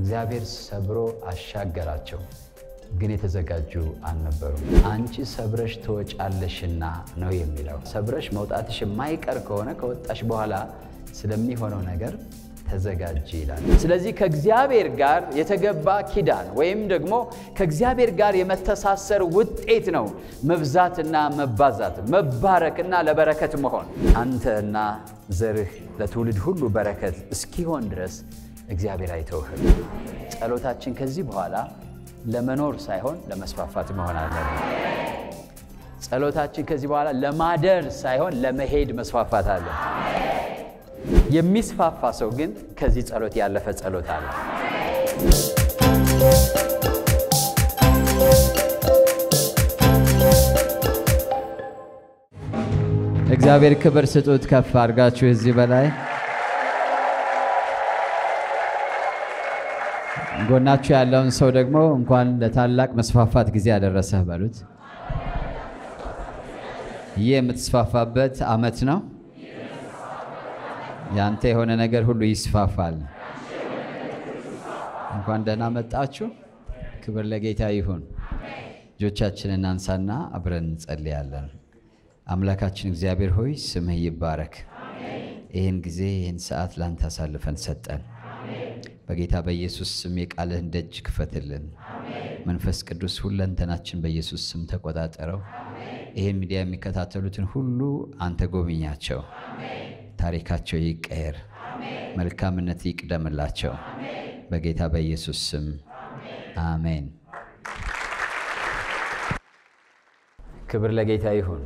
እግዚአብሔር ሰብሮ አሻገራቸው፣ ግን የተዘጋጁ አልነበሩም። አንቺ ሰብረሽ ትወጫለሽና ነው የሚለው። ሰብረሽ መውጣትሽ የማይቀር ከሆነ ከወጣሽ በኋላ ስለሚሆነው ነገር ተዘጋጅ ይላል። ስለዚህ ከእግዚአብሔር ጋር የተገባ ኪዳን ወይም ደግሞ ከእግዚአብሔር ጋር የመተሳሰር ውጤት ነው መብዛትና መባዛት፣ መባረክና ለበረከት መሆን። አንተና ዘርህ ለትውልድ ሁሉ በረከት እስኪሆን ድረስ እግዚአብሔር አይተውህም። ጸሎታችን ከዚህ በኋላ ለመኖር ሳይሆን ለመስፋፋት መሆን አለበት። ጸሎታችን ከዚህ በኋላ ለማደር ሳይሆን ለመሄድ መስፋፋት አለ። የሚስፋፋ ሰው ግን ከዚህ ጸሎት ያለፈ ጸሎት አለ። እግዚአብሔር ክብር ስጡት። ከፍ አድርጋችሁ እዚህ በላይ ጎናችሁ ያለውን ሰው ደግሞ እንኳን ለታላቅ መስፋፋት ጊዜ ያደረሰህ በሉት። ይህ የምትስፋፋበት ዓመት ነው። ያንተ የሆነ ነገር ሁሉ ይስፋፋል። እንኳን ደህና መጣችሁ። ክብር ለጌታ ይሁን። እጆቻችንን እናንሳና አብረን እንጸልያለን። አምላካችን እግዚአብሔር ሆይ ስምህ ይባረክ። ይህን ጊዜ ይህን ሰዓት ላንተ አሳልፈን ሰጠን። በጌታ በኢየሱስ ስም የቃልህን ደጅ ክፈትልን። መንፈስ ቅዱስ ሁለንተናችን በኢየሱስ ስም ተቆጣጠረው። ይህን ሚዲያ የሚከታተሉትን ሁሉ አንተ ጎብኛቸው። ታሪካቸው ይቀየር፣ መልካምነት ይቅደምላቸው። በጌታ በኢየሱስ ስም አሜን። ክብር ለጌታ ይሁን።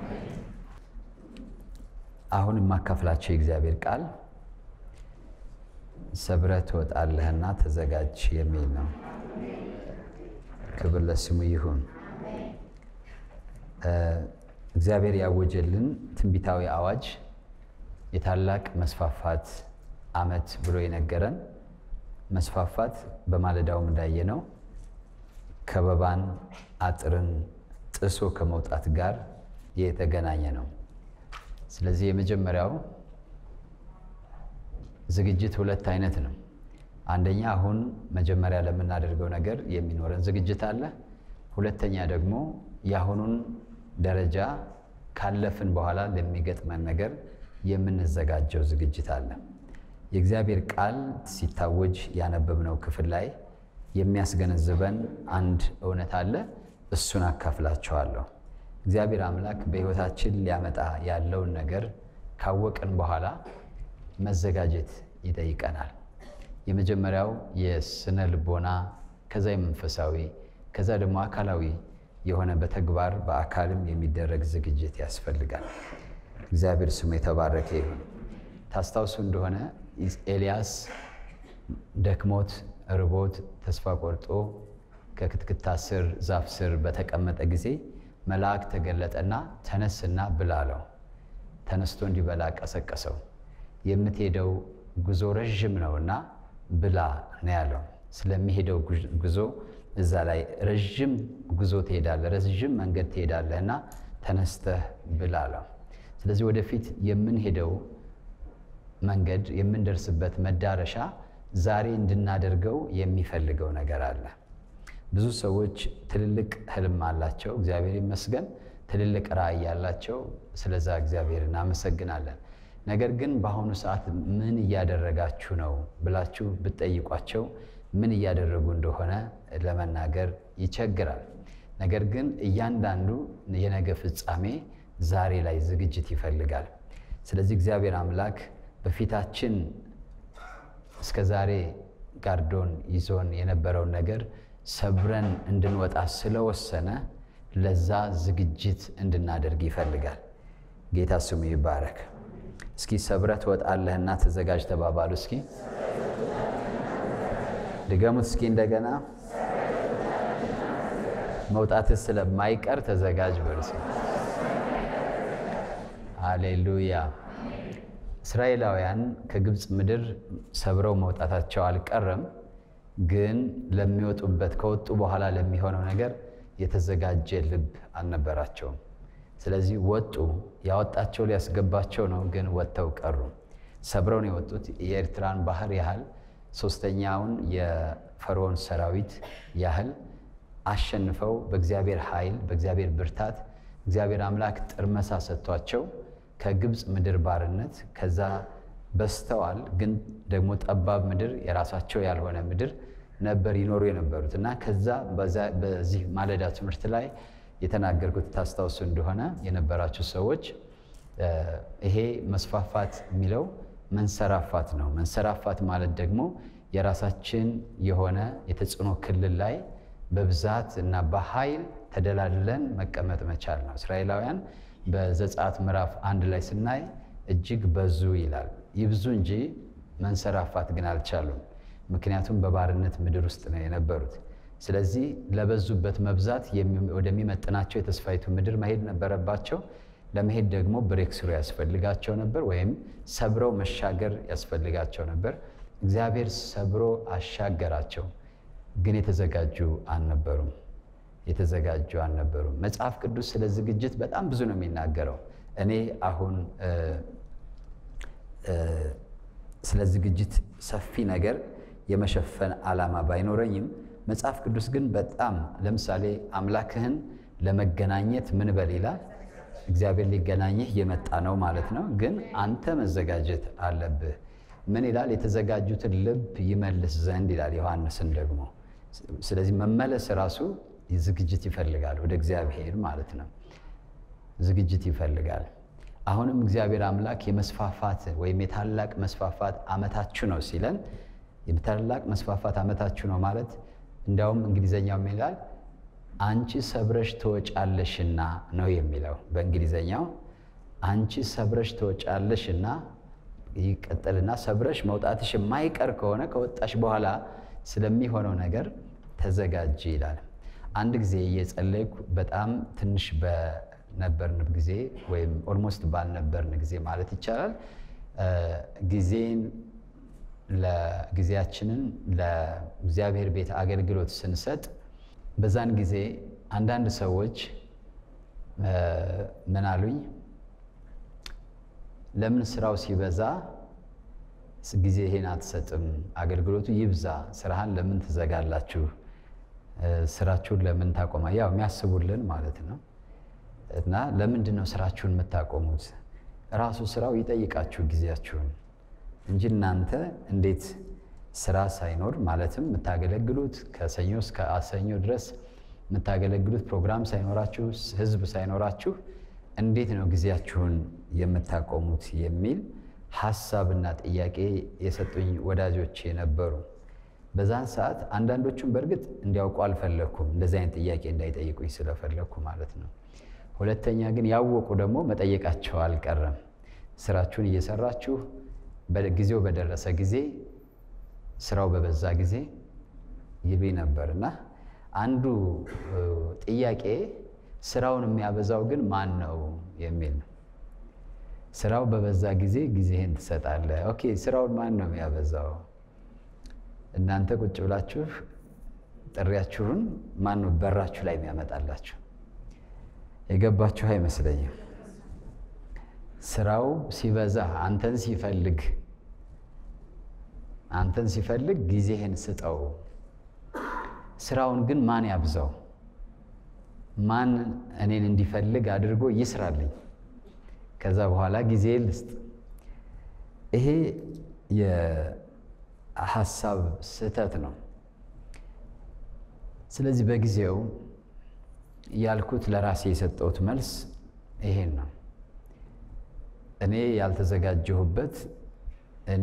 አሁን የማካፍላቸው የእግዚአብሔር ቃል ሰብረህ ትወጣለህና ተዘጋጅ የሚል ነው። ክብር ለስሙ ይሁን። እግዚአብሔር ያወጀልን ትንቢታዊ አዋጅ የታላቅ መስፋፋት ዓመት ብሎ የነገረን መስፋፋት በማለዳውም እንዳየነው ከበባን አጥርን ጥሶ ከመውጣት ጋር የተገናኘ ነው። ስለዚህ የመጀመሪያው ዝግጅት ሁለት አይነት ነው። አንደኛ አሁን መጀመሪያ ለምናደርገው ነገር የሚኖረን ዝግጅት አለ። ሁለተኛ ደግሞ የአሁኑን ደረጃ ካለፍን በኋላ ለሚገጥመን ነገር የምንዘጋጀው ዝግጅት አለ። የእግዚአብሔር ቃል ሲታወጅ ያነበብነው ክፍል ላይ የሚያስገነዝበን አንድ እውነት አለ። እሱን አካፍላችኋለሁ። እግዚአብሔር አምላክ በሕይወታችን ሊያመጣ ያለውን ነገር ካወቅን በኋላ መዘጋጀት ይጠይቀናል። የመጀመሪያው የስነ ልቦና፣ ከዛ የመንፈሳዊ፣ ከዛ ደግሞ አካላዊ የሆነ በተግባር በአካልም የሚደረግ ዝግጅት ያስፈልጋል። እግዚአብሔር ስሙ የተባረከ ይሁን። ታስታውሱ እንደሆነ ኤልያስ ደክሞት ርቦት ተስፋ ቆርጦ ከክትክታ ስር ዛፍ ስር በተቀመጠ ጊዜ መልአክ ተገለጠና ተነስና ብላ አለው። ተነስቶ እንዲበላ ቀሰቀሰው። የምትሄደው ጉዞ ረዥም ነውና ብላ ነው ያለው። ስለሚሄደው ጉዞ እዛ ላይ ረዥም ጉዞ ትሄዳለህ፣ ረዥም መንገድ ትሄዳለህ እና ተነስተህ ብላ አለው። ስለዚህ ወደፊት የምንሄደው መንገድ የምንደርስበት መዳረሻ ዛሬ እንድናደርገው የሚፈልገው ነገር አለ። ብዙ ሰዎች ትልልቅ ህልም አላቸው፣ እግዚአብሔር ይመስገን። ትልልቅ ራዕይ ያላቸው፣ ስለዛ እግዚአብሔር እናመሰግናለን። ነገር ግን በአሁኑ ሰዓት ምን እያደረጋችሁ ነው ብላችሁ ብትጠይቋቸው ምን እያደረጉ እንደሆነ ለመናገር ይቸግራል። ነገር ግን እያንዳንዱ የነገ ፍጻሜ ዛሬ ላይ ዝግጅት ይፈልጋል። ስለዚህ እግዚአብሔር አምላክ በፊታችን እስከ ዛሬ ጋርዶን ይዞን የነበረውን ነገር ሰብረን እንድንወጣ ስለወሰነ ለዛ ዝግጅት እንድናደርግ ይፈልጋል። ጌታ ስሙ ይባረክ። እስኪ ሰብረህ ትወጣለህና ተዘጋጅ ተባባሉ። እስኪ ድገሙት እስኪ እንደገና። መውጣትህ ስለማይቀር ተዘጋጅ በሉ። አሌሉያ። እስራኤላውያን ከግብፅ ምድር ሰብረው መውጣታቸው አልቀረም፣ ግን ለሚወጡበት ከወጡ በኋላ ለሚሆነው ነገር የተዘጋጀ ልብ አልነበራቸውም። ስለዚህ ወጡ። ያወጣቸው ሊያስገባቸው ነው፣ ግን ወጥተው ቀሩ። ሰብረው ነው የወጡት። የኤርትራን ባህር ያህል ሶስተኛውን የፈርዖን ሰራዊት ያህል አሸንፈው በእግዚአብሔር ኃይል በእግዚአብሔር ብርታት እግዚአብሔር አምላክ ጥርመሳ ሰጥቷቸው ከግብፅ ምድር ባርነት ከዛ በስተዋል ግን ደግሞ ጠባብ ምድር የራሳቸው ያልሆነ ምድር ነበር ይኖሩ የነበሩት እና ከዛ በዚህ ማለዳ ትምህርት ላይ የተናገርኩት ታስታውሱ እንደሆነ የነበራችሁ ሰዎች ይሄ መስፋፋት የሚለው መንሰራፋት ነው። መንሰራፋት ማለት ደግሞ የራሳችን የሆነ የተጽዕኖ ክልል ላይ በብዛት እና በኃይል ተደላድለን መቀመጥ መቻል ነው። እስራኤላውያን በዘጸአት ምዕራፍ አንድ ላይ ስናይ እጅግ በዙ ይላል። ይብዙ እንጂ መንሰራፋት ግን አልቻሉም። ምክንያቱም በባርነት ምድር ውስጥ ነው የነበሩት። ስለዚህ ለበዙበት መብዛት ወደሚመጥናቸው የተስፋይቱ ምድር መሄድ ነበረባቸው። ለመሄድ ደግሞ ብሬክ ስሩ ያስፈልጋቸው ነበር፣ ወይም ሰብረው መሻገር ያስፈልጋቸው ነበር። እግዚአብሔር ሰብሮ አሻገራቸው፣ ግን የተዘጋጁ አልነበሩም። የተዘጋጁ አልነበሩም። መጽሐፍ ቅዱስ ስለ ዝግጅት በጣም ብዙ ነው የሚናገረው። እኔ አሁን ስለ ዝግጅት ሰፊ ነገር የመሸፈን ዓላማ ባይኖረኝም መጽሐፍ ቅዱስ ግን በጣም ለምሳሌ አምላክህን ለመገናኘት ምን በል ይላል። እግዚአብሔር ሊገናኝህ የመጣ ነው ማለት ነው። ግን አንተ መዘጋጀት አለብህ። ምን ይላል? የተዘጋጁትን ልብ ይመልስ ዘንድ ይላል ዮሐንስን ደግሞ። ስለዚህ መመለስ ራሱ ዝግጅት ይፈልጋል፣ ወደ እግዚአብሔር ማለት ነው። ዝግጅት ይፈልጋል። አሁንም እግዚአብሔር አምላክ የመስፋፋት ወይም የታላቅ መስፋፋት ዓመታችሁ ነው ሲለን የታላቅ መስፋፋት ዓመታችሁ ነው ማለት እንዲያውም እንግሊዘኛው ይላል አንቺ ሰብረሽ ትወጫለሽና ነው የሚለው በእንግሊዘኛው አንቺ ሰብረሽ ትወጫለሽና ይቀጥልና ሰብረሽ መውጣትሽ የማይቀር ከሆነ ከወጣሽ በኋላ ስለሚሆነው ነገር ተዘጋጅ ይላል። አንድ ጊዜ እየጸለይኩ በጣም ትንሽ በነበርን ጊዜ ወይም ኦልሞስት ባልነበርን ጊዜ ማለት ይቻላል ጊዜን ለጊዜያችንን ለእግዚአብሔር ቤት አገልግሎት ስንሰጥ በዛን ጊዜ አንዳንድ ሰዎች ምን አሉኝ፣ ለምን ስራው ሲበዛ ጊዜ ይሄን አትሰጥም? አገልግሎቱ ይብዛ፣ ስራህን ለምን ትዘጋላችሁ? ስራችሁን ለምን ታቆማ? ያው የሚያስቡልን ማለት ነው። እና ለምንድን ነው ስራችሁን የምታቆሙት? ራሱ ስራው ይጠይቃችሁ ጊዜያችሁን እንጂ እናንተ እንዴት ስራ ሳይኖር ማለትም የምታገለግሉት ከሰኞ እስከ ሰኞ ድረስ የምታገለግሉት ፕሮግራም ሳይኖራችሁ ህዝብ ሳይኖራችሁ እንዴት ነው ጊዜያችሁን የምታቆሙት የሚል ሀሳብና ጥያቄ የሰጡኝ ወዳጆቼ ነበሩ። በዛን ሰዓት አንዳንዶቹም በእርግጥ እንዲያውቁ አልፈለግኩም፣ እንደዚህ አይነት ጥያቄ እንዳይጠይቁኝ ስለፈለግኩ ማለት ነው። ሁለተኛ ግን ያወቁ ደግሞ መጠየቃቸው አልቀረም። ስራችሁን እየሰራችሁ ጊዜው በደረሰ ጊዜ ስራው በበዛ ጊዜ ይሉኝ ነበር እና አንዱ ጥያቄ ስራውን የሚያበዛው ግን ማን ነው የሚል ነው። ስራው በበዛ ጊዜ ጊዜህን ትሰጣለህ። ኦኬ፣ ስራውን ማን ነው የሚያበዛው? እናንተ ቁጭ ብላችሁ ጥሪያችሁን ማን ነው በራችሁ ላይ የሚያመጣላችሁ? የገባችሁ አይመስለኝም። ስራው ሲበዛ አንተን ሲፈልግ አንተን ሲፈልግ ጊዜህን ስጠው። ስራውን ግን ማን ያብዛው? ማን እኔን እንዲፈልግ አድርጎ ይስራልኝ? ከዛ በኋላ ጊዜ ልስጥ። ይሄ የሀሳብ ስህተት ነው። ስለዚህ በጊዜው ያልኩት ለራሴ የሰጠሁት መልስ ይሄን ነው። እኔ ያልተዘጋጀሁበት እኔ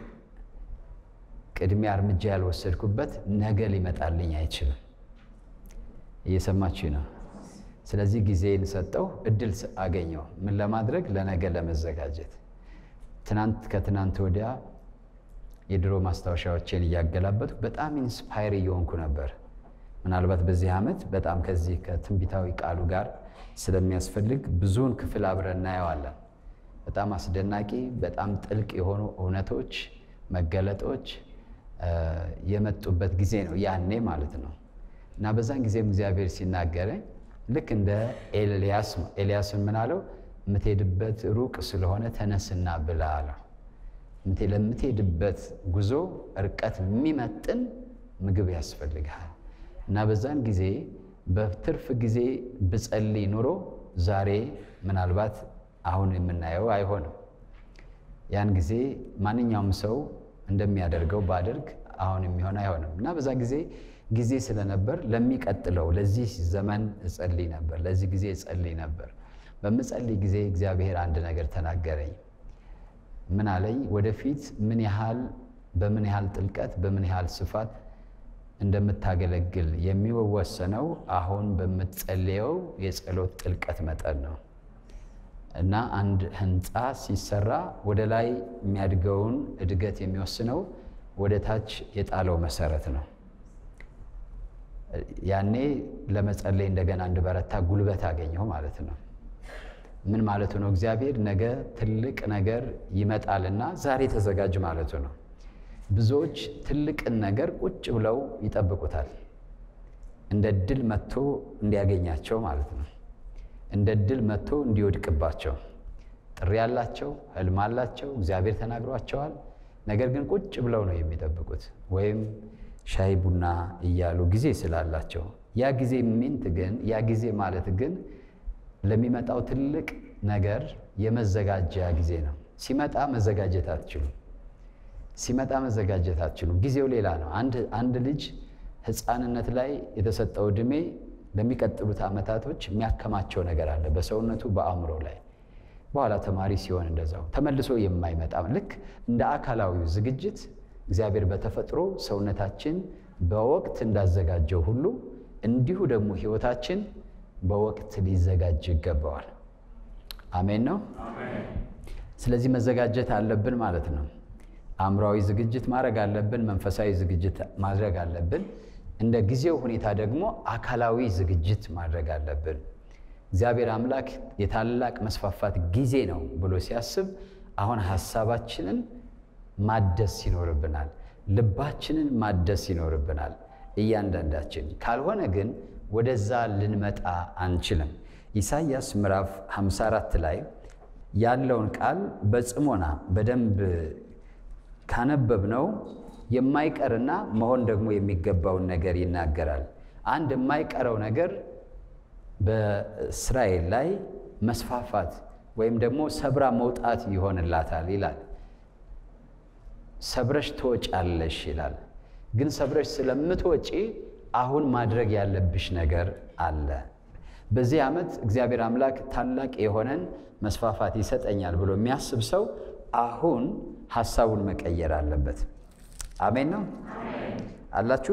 ቅድሚያ እርምጃ ያልወሰድኩበት ነገ ሊመጣልኝ አይችልም። እየሰማችሁ ነው። ስለዚህ ጊዜን ሰጠው፣ እድል አገኘው። ምን ለማድረግ? ለነገ ለመዘጋጀት። ትናንት ከትናንት ወዲያ የድሮ ማስታወሻዎችን እያገላበጡ በጣም ኢንስፓየር እየሆንኩ ነበር። ምናልባት በዚህ ዓመት በጣም ከዚህ ከትንቢታዊ ቃሉ ጋር ስለሚያስፈልግ ብዙውን ክፍል አብረን እናየዋለን። በጣም አስደናቂ፣ በጣም ጥልቅ የሆኑ እውነቶች፣ መገለጦች የመጡበት ጊዜ ነው ያኔ ማለት ነው። እና በዛን ጊዜም እግዚአብሔር ሲናገረኝ ልክ እንደ ኤልያስ ኤልያስን ምን አለው? የምትሄድበት ሩቅ ስለሆነ ተነስና ብላ አለው። ለምትሄድበት ጉዞ እርቀት የሚመጥን ምግብ ያስፈልግሃል እና በዛን ጊዜ በትርፍ ጊዜ ብጸልይ ኑሮ ዛሬ ምናልባት አሁን የምናየው አይሆንም። ያን ጊዜ ማንኛውም ሰው እንደሚያደርገው ባደርግ አሁን የሚሆን አይሆንም እና በዛ ጊዜ ጊዜ ስለነበር ለሚቀጥለው ለዚህ ዘመን እጸልይ ነበር፣ ለዚህ ጊዜ እጸልይ ነበር። በምጸልይ ጊዜ እግዚአብሔር አንድ ነገር ተናገረኝ። ምን አለኝ? ወደፊት ምን ያህል በምን ያህል ጥልቀት በምን ያህል ስፋት እንደምታገለግል የሚወሰነው አሁን በምትጸልየው የጸሎት ጥልቀት መጠን ነው እና አንድ ህንፃ ሲሰራ ወደ ላይ የሚያድገውን እድገት የሚወስነው ወደ ታች የጣለው መሰረት ነው። ያኔ ለመጸለይ እንደገና እንድበረታ ጉልበት አገኘሁ ማለት ነው። ምን ማለቱ ነው? እግዚአብሔር ነገ ትልቅ ነገር ይመጣልና ዛሬ ተዘጋጅ ማለቱ ነው። ብዙዎች ትልቅን ነገር ቁጭ ብለው ይጠብቁታል። እንደ ድል መጥቶ እንዲያገኛቸው ማለት ነው። እንደ ድል መጥቶ እንዲወድቅባቸው። ጥሪ ያላቸው፣ ህልም አላቸው፣ እግዚአብሔር ተናግሯቸዋል። ነገር ግን ቁጭ ብለው ነው የሚጠብቁት፣ ወይም ሻይ ቡና እያሉ ጊዜ ስላላቸው። ያ ጊዜ ሚንት ግን ያ ጊዜ ማለት ግን ለሚመጣው ትልቅ ነገር የመዘጋጃ ጊዜ ነው። ሲመጣ መዘጋጀት አትችሉም። ሲመጣ መዘጋጀት አትችሉም። ጊዜው ሌላ ነው። አንድ ልጅ ህፃንነት ላይ የተሰጠው ዕድሜ ለሚቀጥሉት ዓመታቶች የሚያከማቸው ነገር አለ በሰውነቱ በአእምሮ ላይ። በኋላ ተማሪ ሲሆን እንደዛው ተመልሶ የማይመጣ ልክ እንደ አካላዊው ዝግጅት እግዚአብሔር በተፈጥሮ ሰውነታችን በወቅት እንዳዘጋጀው ሁሉ እንዲሁ ደግሞ ህይወታችን በወቅት ሊዘጋጅ ይገባዋል። አሜን ነው። ስለዚህ መዘጋጀት አለብን ማለት ነው። አእምሯዊ ዝግጅት ማድረግ አለብን። መንፈሳዊ ዝግጅት ማድረግ አለብን። እንደ ጊዜው ሁኔታ ደግሞ አካላዊ ዝግጅት ማድረግ አለብን። እግዚአብሔር አምላክ የታላቅ መስፋፋት ጊዜ ነው ብሎ ሲያስብ አሁን ሀሳባችንን ማደስ ይኖርብናል። ልባችንን ማደስ ይኖርብናል እያንዳንዳችን። ካልሆነ ግን ወደዛ ልንመጣ አንችልም። ኢሳይያስ ምዕራፍ 54 ላይ ያለውን ቃል በጽሞና በደንብ ካነበብነው የማይቀርና መሆን ደግሞ የሚገባውን ነገር ይናገራል። አንድ የማይቀረው ነገር በእስራኤል ላይ መስፋፋት ወይም ደግሞ ሰብራ መውጣት ይሆንላታል ይላል። ሰብረሽ ትወጫለሽ ይላል። ግን ሰብረሽ ስለምትወጪ አሁን ማድረግ ያለብሽ ነገር አለ። በዚህ ዓመት እግዚአብሔር አምላክ ታላቅ የሆነን መስፋፋት ይሰጠኛል ብሎ የሚያስብ ሰው አሁን ሀሳቡን መቀየር አለበት። አሜን ነው አላችሁ።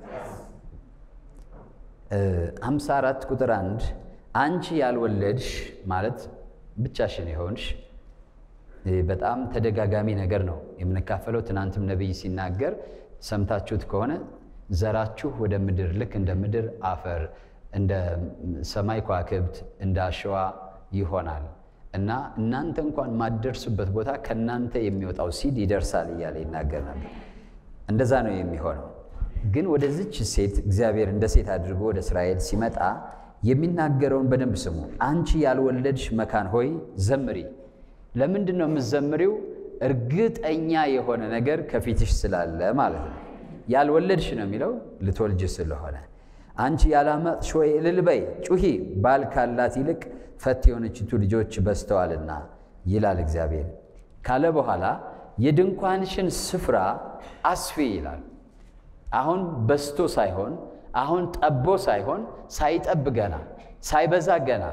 ሃምሳ አራት ቁጥር አንድ አንቺ ያልወለድሽ ማለት ብቻሽን የሆንሽ በጣም ተደጋጋሚ ነገር ነው የምንካፈለው። ትናንትም ነቢይ ሲናገር ሰምታችሁት ከሆነ ዘራችሁ ወደ ምድር ልክ እንደ ምድር አፈር እንደ ሰማይ ከዋክብት እንደ አሸዋ ይሆናል እና እናንተ እንኳን ማደርሱበት ቦታ ከእናንተ የሚወጣው ሲድ ይደርሳል እያለ ይናገር ነበር። እንደዛ ነው የሚሆነው። ግን ወደዚች ሴት እግዚአብሔር እንደ ሴት አድርጎ ወደ እስራኤል ሲመጣ የሚናገረውን በደንብ ስሙ። አንቺ ያልወለድሽ መካን ሆይ ዘምሪ። ለምንድን ነው የምትዘምሪው? እርግጠኛ የሆነ ነገር ከፊትሽ ስላለ ማለት ነው። ያልወለድሽ ነው የሚለው ልትወልጅ ስለሆነ። አንቺ ያላመጥሽ ሆይ እልል በይ ጩሂ፣ ባል ካላት ይልቅ ፈት የሆነችቱ ልጆች በዝተዋልና ይላል እግዚአብሔር ካለ በኋላ የድንኳንሽን ስፍራ አስፊ ይላል። አሁን በስቶ ሳይሆን አሁን ጠቦ ሳይሆን ሳይጠብ ገና ሳይበዛ ገና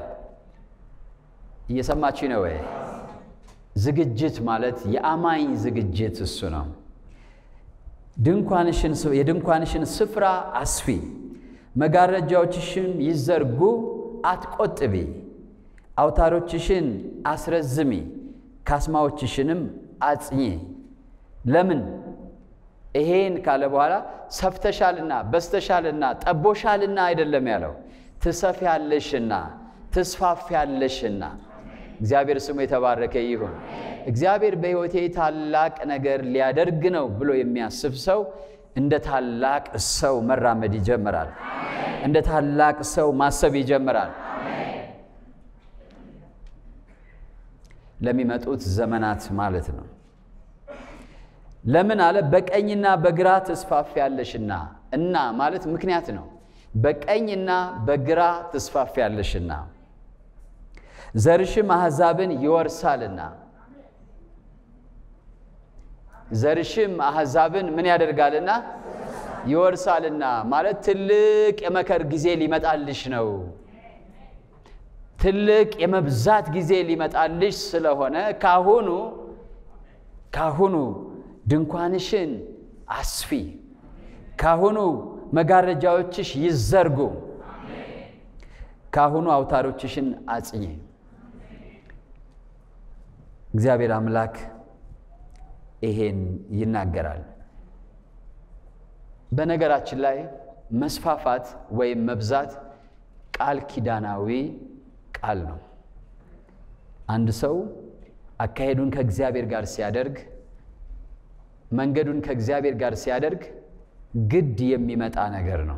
እየሰማችሁ ነው ወይ? ዝግጅት ማለት የአማኝ ዝግጅት እሱ ነው። የድንኳንሽን ስፍራ አስፊ፣ መጋረጃዎችሽን ይዘርጉ፣ አትቆጥቢ፣ አውታሮችሽን አስረዝሚ፣ ካስማዎችሽንም አጽኚ። ለምን ይሄን ካለ በኋላ ሰፍተሻልና በስተሻልና ጠቦሻልና አይደለም ያለው፣ ትሰፊያለሽና ትስፋፊያለሽና። እግዚአብሔር ስሙ የተባረከ ይሁን። እግዚአብሔር በሕይወቴ ታላቅ ነገር ሊያደርግ ነው ብሎ የሚያስብ ሰው እንደ ታላቅ ሰው መራመድ ይጀምራል። እንደ ታላቅ ሰው ማሰብ ይጀምራል። ለሚመጡት ዘመናት ማለት ነው። ለምን አለ? በቀኝና በግራ ትስፋፊያለሽና። እና ማለት ምክንያት ነው። በቀኝና በግራ ትስፋፊያለሽና ዘርሽም አሕዛብን ይወርሳልና። ዘርሽም አሕዛብን ምን ያደርጋልና? ይወርሳልና ማለት ትልቅ የመከር ጊዜ ሊመጣልሽ ነው። ትልቅ የመብዛት ጊዜ ሊመጣልሽ ስለሆነ ካሁኑ ካሁኑ ድንኳንሽን አስፊ፣ ካሁኑ መጋረጃዎችሽ ይዘርጉ፣ ካሁኑ አውታሮችሽን አጽኚ። እግዚአብሔር አምላክ ይሄን ይናገራል። በነገራችን ላይ መስፋፋት ወይም መብዛት ቃል ኪዳናዊ ቃል ነው። አንድ ሰው አካሄዱን ከእግዚአብሔር ጋር ሲያደርግ፣ መንገዱን ከእግዚአብሔር ጋር ሲያደርግ ግድ የሚመጣ ነገር ነው።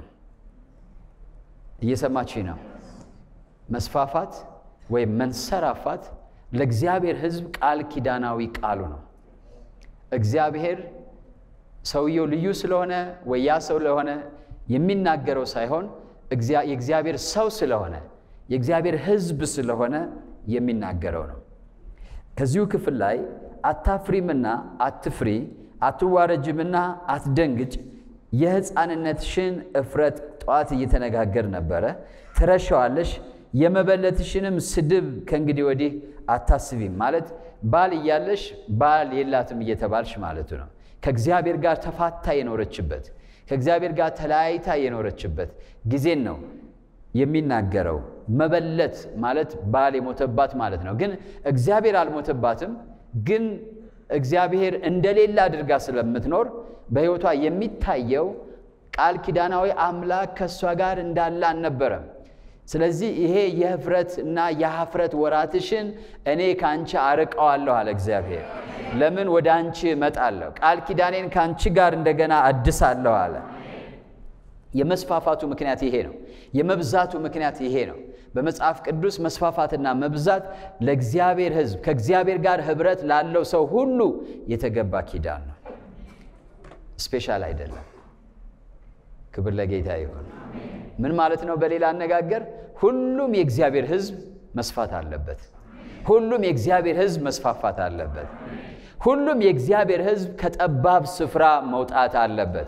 እየሰማችኝ ነው? መስፋፋት ወይም መንሰራፋት ለእግዚአብሔር ሕዝብ ቃል ኪዳናዊ ቃሉ ነው። እግዚአብሔር ሰውየው ልዩ ስለሆነ ወይ ያ ሰው ለሆነ የሚናገረው ሳይሆን የእግዚአብሔር ሰው ስለሆነ የእግዚአብሔር ሕዝብ ስለሆነ የሚናገረው ነው። ከዚሁ ክፍል ላይ አታፍሪምና አትፍሪ፣ አትዋረጅምና አትደንግጭ፣ የሕፃንነትሽን እፍረት ጠዋት እየተነጋገር ነበረ፣ ትረሻዋለሽ፣ የመበለትሽንም ስድብ ከእንግዲህ ወዲህ አታስቢም። ማለት ባል እያለሽ ባል የላትም እየተባልሽ ማለቱ ነው። ከእግዚአብሔር ጋር ተፋታ የኖረችበት ከእግዚአብሔር ጋር ተለያይታ የኖረችበት ጊዜን ነው የሚናገረው። መበለት ማለት ባል የሞተባት ማለት ነው። ግን እግዚአብሔር አልሞተባትም። ግን እግዚአብሔር እንደሌላ አድርጋ ስለምትኖር በሕይወቷ የሚታየው ቃል ኪዳናዊ አምላክ ከእሷ ጋር እንዳለ አልነበረም። ስለዚህ ይሄ የህፍረት እና የሀፍረት ወራትሽን እኔ ከአንቺ አርቀዋለሁ አለ እግዚአብሔር። ለምን ወደ አንቺ እመጣለሁ፣ ቃል ኪዳኔን ከአንቺ ጋር እንደገና አድሳለሁ አለ። የመስፋፋቱ ምክንያት ይሄ ነው። የመብዛቱ ምክንያት ይሄ ነው። በመጽሐፍ ቅዱስ መስፋፋትና መብዛት ለእግዚአብሔር ሕዝብ ከእግዚአብሔር ጋር ህብረት ላለው ሰው ሁሉ የተገባ ኪዳን ነው። ስፔሻል አይደለም። ክብር ለጌታ ይሁን። ምን ማለት ነው? በሌላ አነጋገር ሁሉም የእግዚአብሔር ሕዝብ መስፋት አለበት። ሁሉም የእግዚአብሔር ሕዝብ መስፋፋት አለበት። ሁሉም የእግዚአብሔር ሕዝብ ከጠባብ ስፍራ መውጣት አለበት።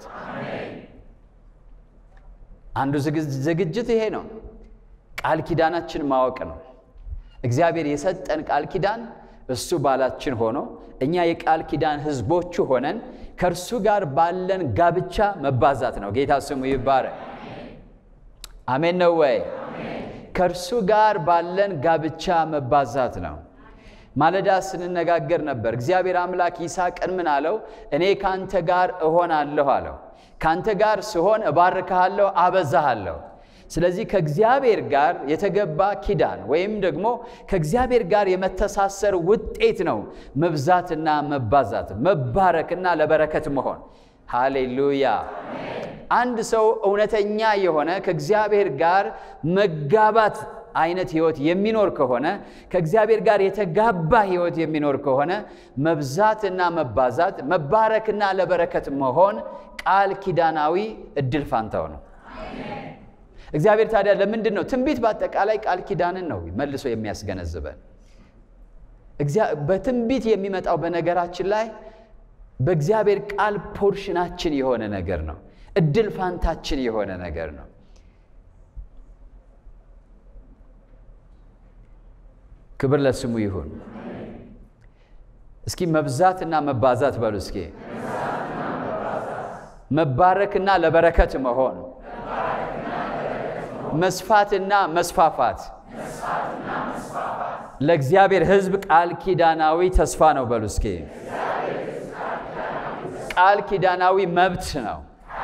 አንዱ ዝግጅት ይሄ ነው። ቃል ኪዳናችን ማወቅ ነው። እግዚአብሔር የሰጠን ቃል ኪዳን እሱ ባላችን ሆኖ እኛ የቃል ኪዳን ሕዝቦቹ ሆነን ከእርሱ ጋር ባለን ጋብቻ መባዛት ነው። ጌታ ስሙ ይባረክ። አሜን ነው ወይ? ከእርሱ ጋር ባለን ጋብቻ መባዛት ነው። ማለዳ ስንነጋገር ነበር። እግዚአብሔር አምላክ ይስሐቅን ምን አለው? እኔ ካንተ ጋር እሆናለሁ አለው። ካንተ ጋር ስሆን እባርክሃለሁ፣ አበዛሃለሁ። ስለዚህ ከእግዚአብሔር ጋር የተገባ ኪዳን ወይም ደግሞ ከእግዚአብሔር ጋር የመተሳሰር ውጤት ነው መብዛትና መባዛት፣ መባረክና ለበረከት መሆን። ሃሌሉያ። አንድ ሰው እውነተኛ የሆነ ከእግዚአብሔር ጋር መጋባት አይነት ህይወት የሚኖር ከሆነ ከእግዚአብሔር ጋር የተጋባ ህይወት የሚኖር ከሆነ መብዛትና መባዛት፣ መባረክና ለበረከት መሆን ቃል ኪዳናዊ እድል ፋንታው ነው። እግዚአብሔር ታዲያ ለምንድን ነው ትንቢት በአጠቃላይ ቃል ኪዳንን ነው መልሶ የሚያስገነዝበን? በትንቢት የሚመጣው በነገራችን ላይ በእግዚአብሔር ቃል ፖርሽናችን የሆነ ነገር ነው። እድል ፋንታችን የሆነ ነገር ነው። ክብር ለስሙ ይሁን። እስኪ መብዛትና መባዛት በሉ እስኪ። መባረክና ለበረከት መሆን፣ መስፋትና መስፋፋት ለእግዚአብሔር ሕዝብ ቃል ኪዳናዊ ተስፋ ነው በሉ እስኪ። ቃል ኪዳናዊ መብት ነው።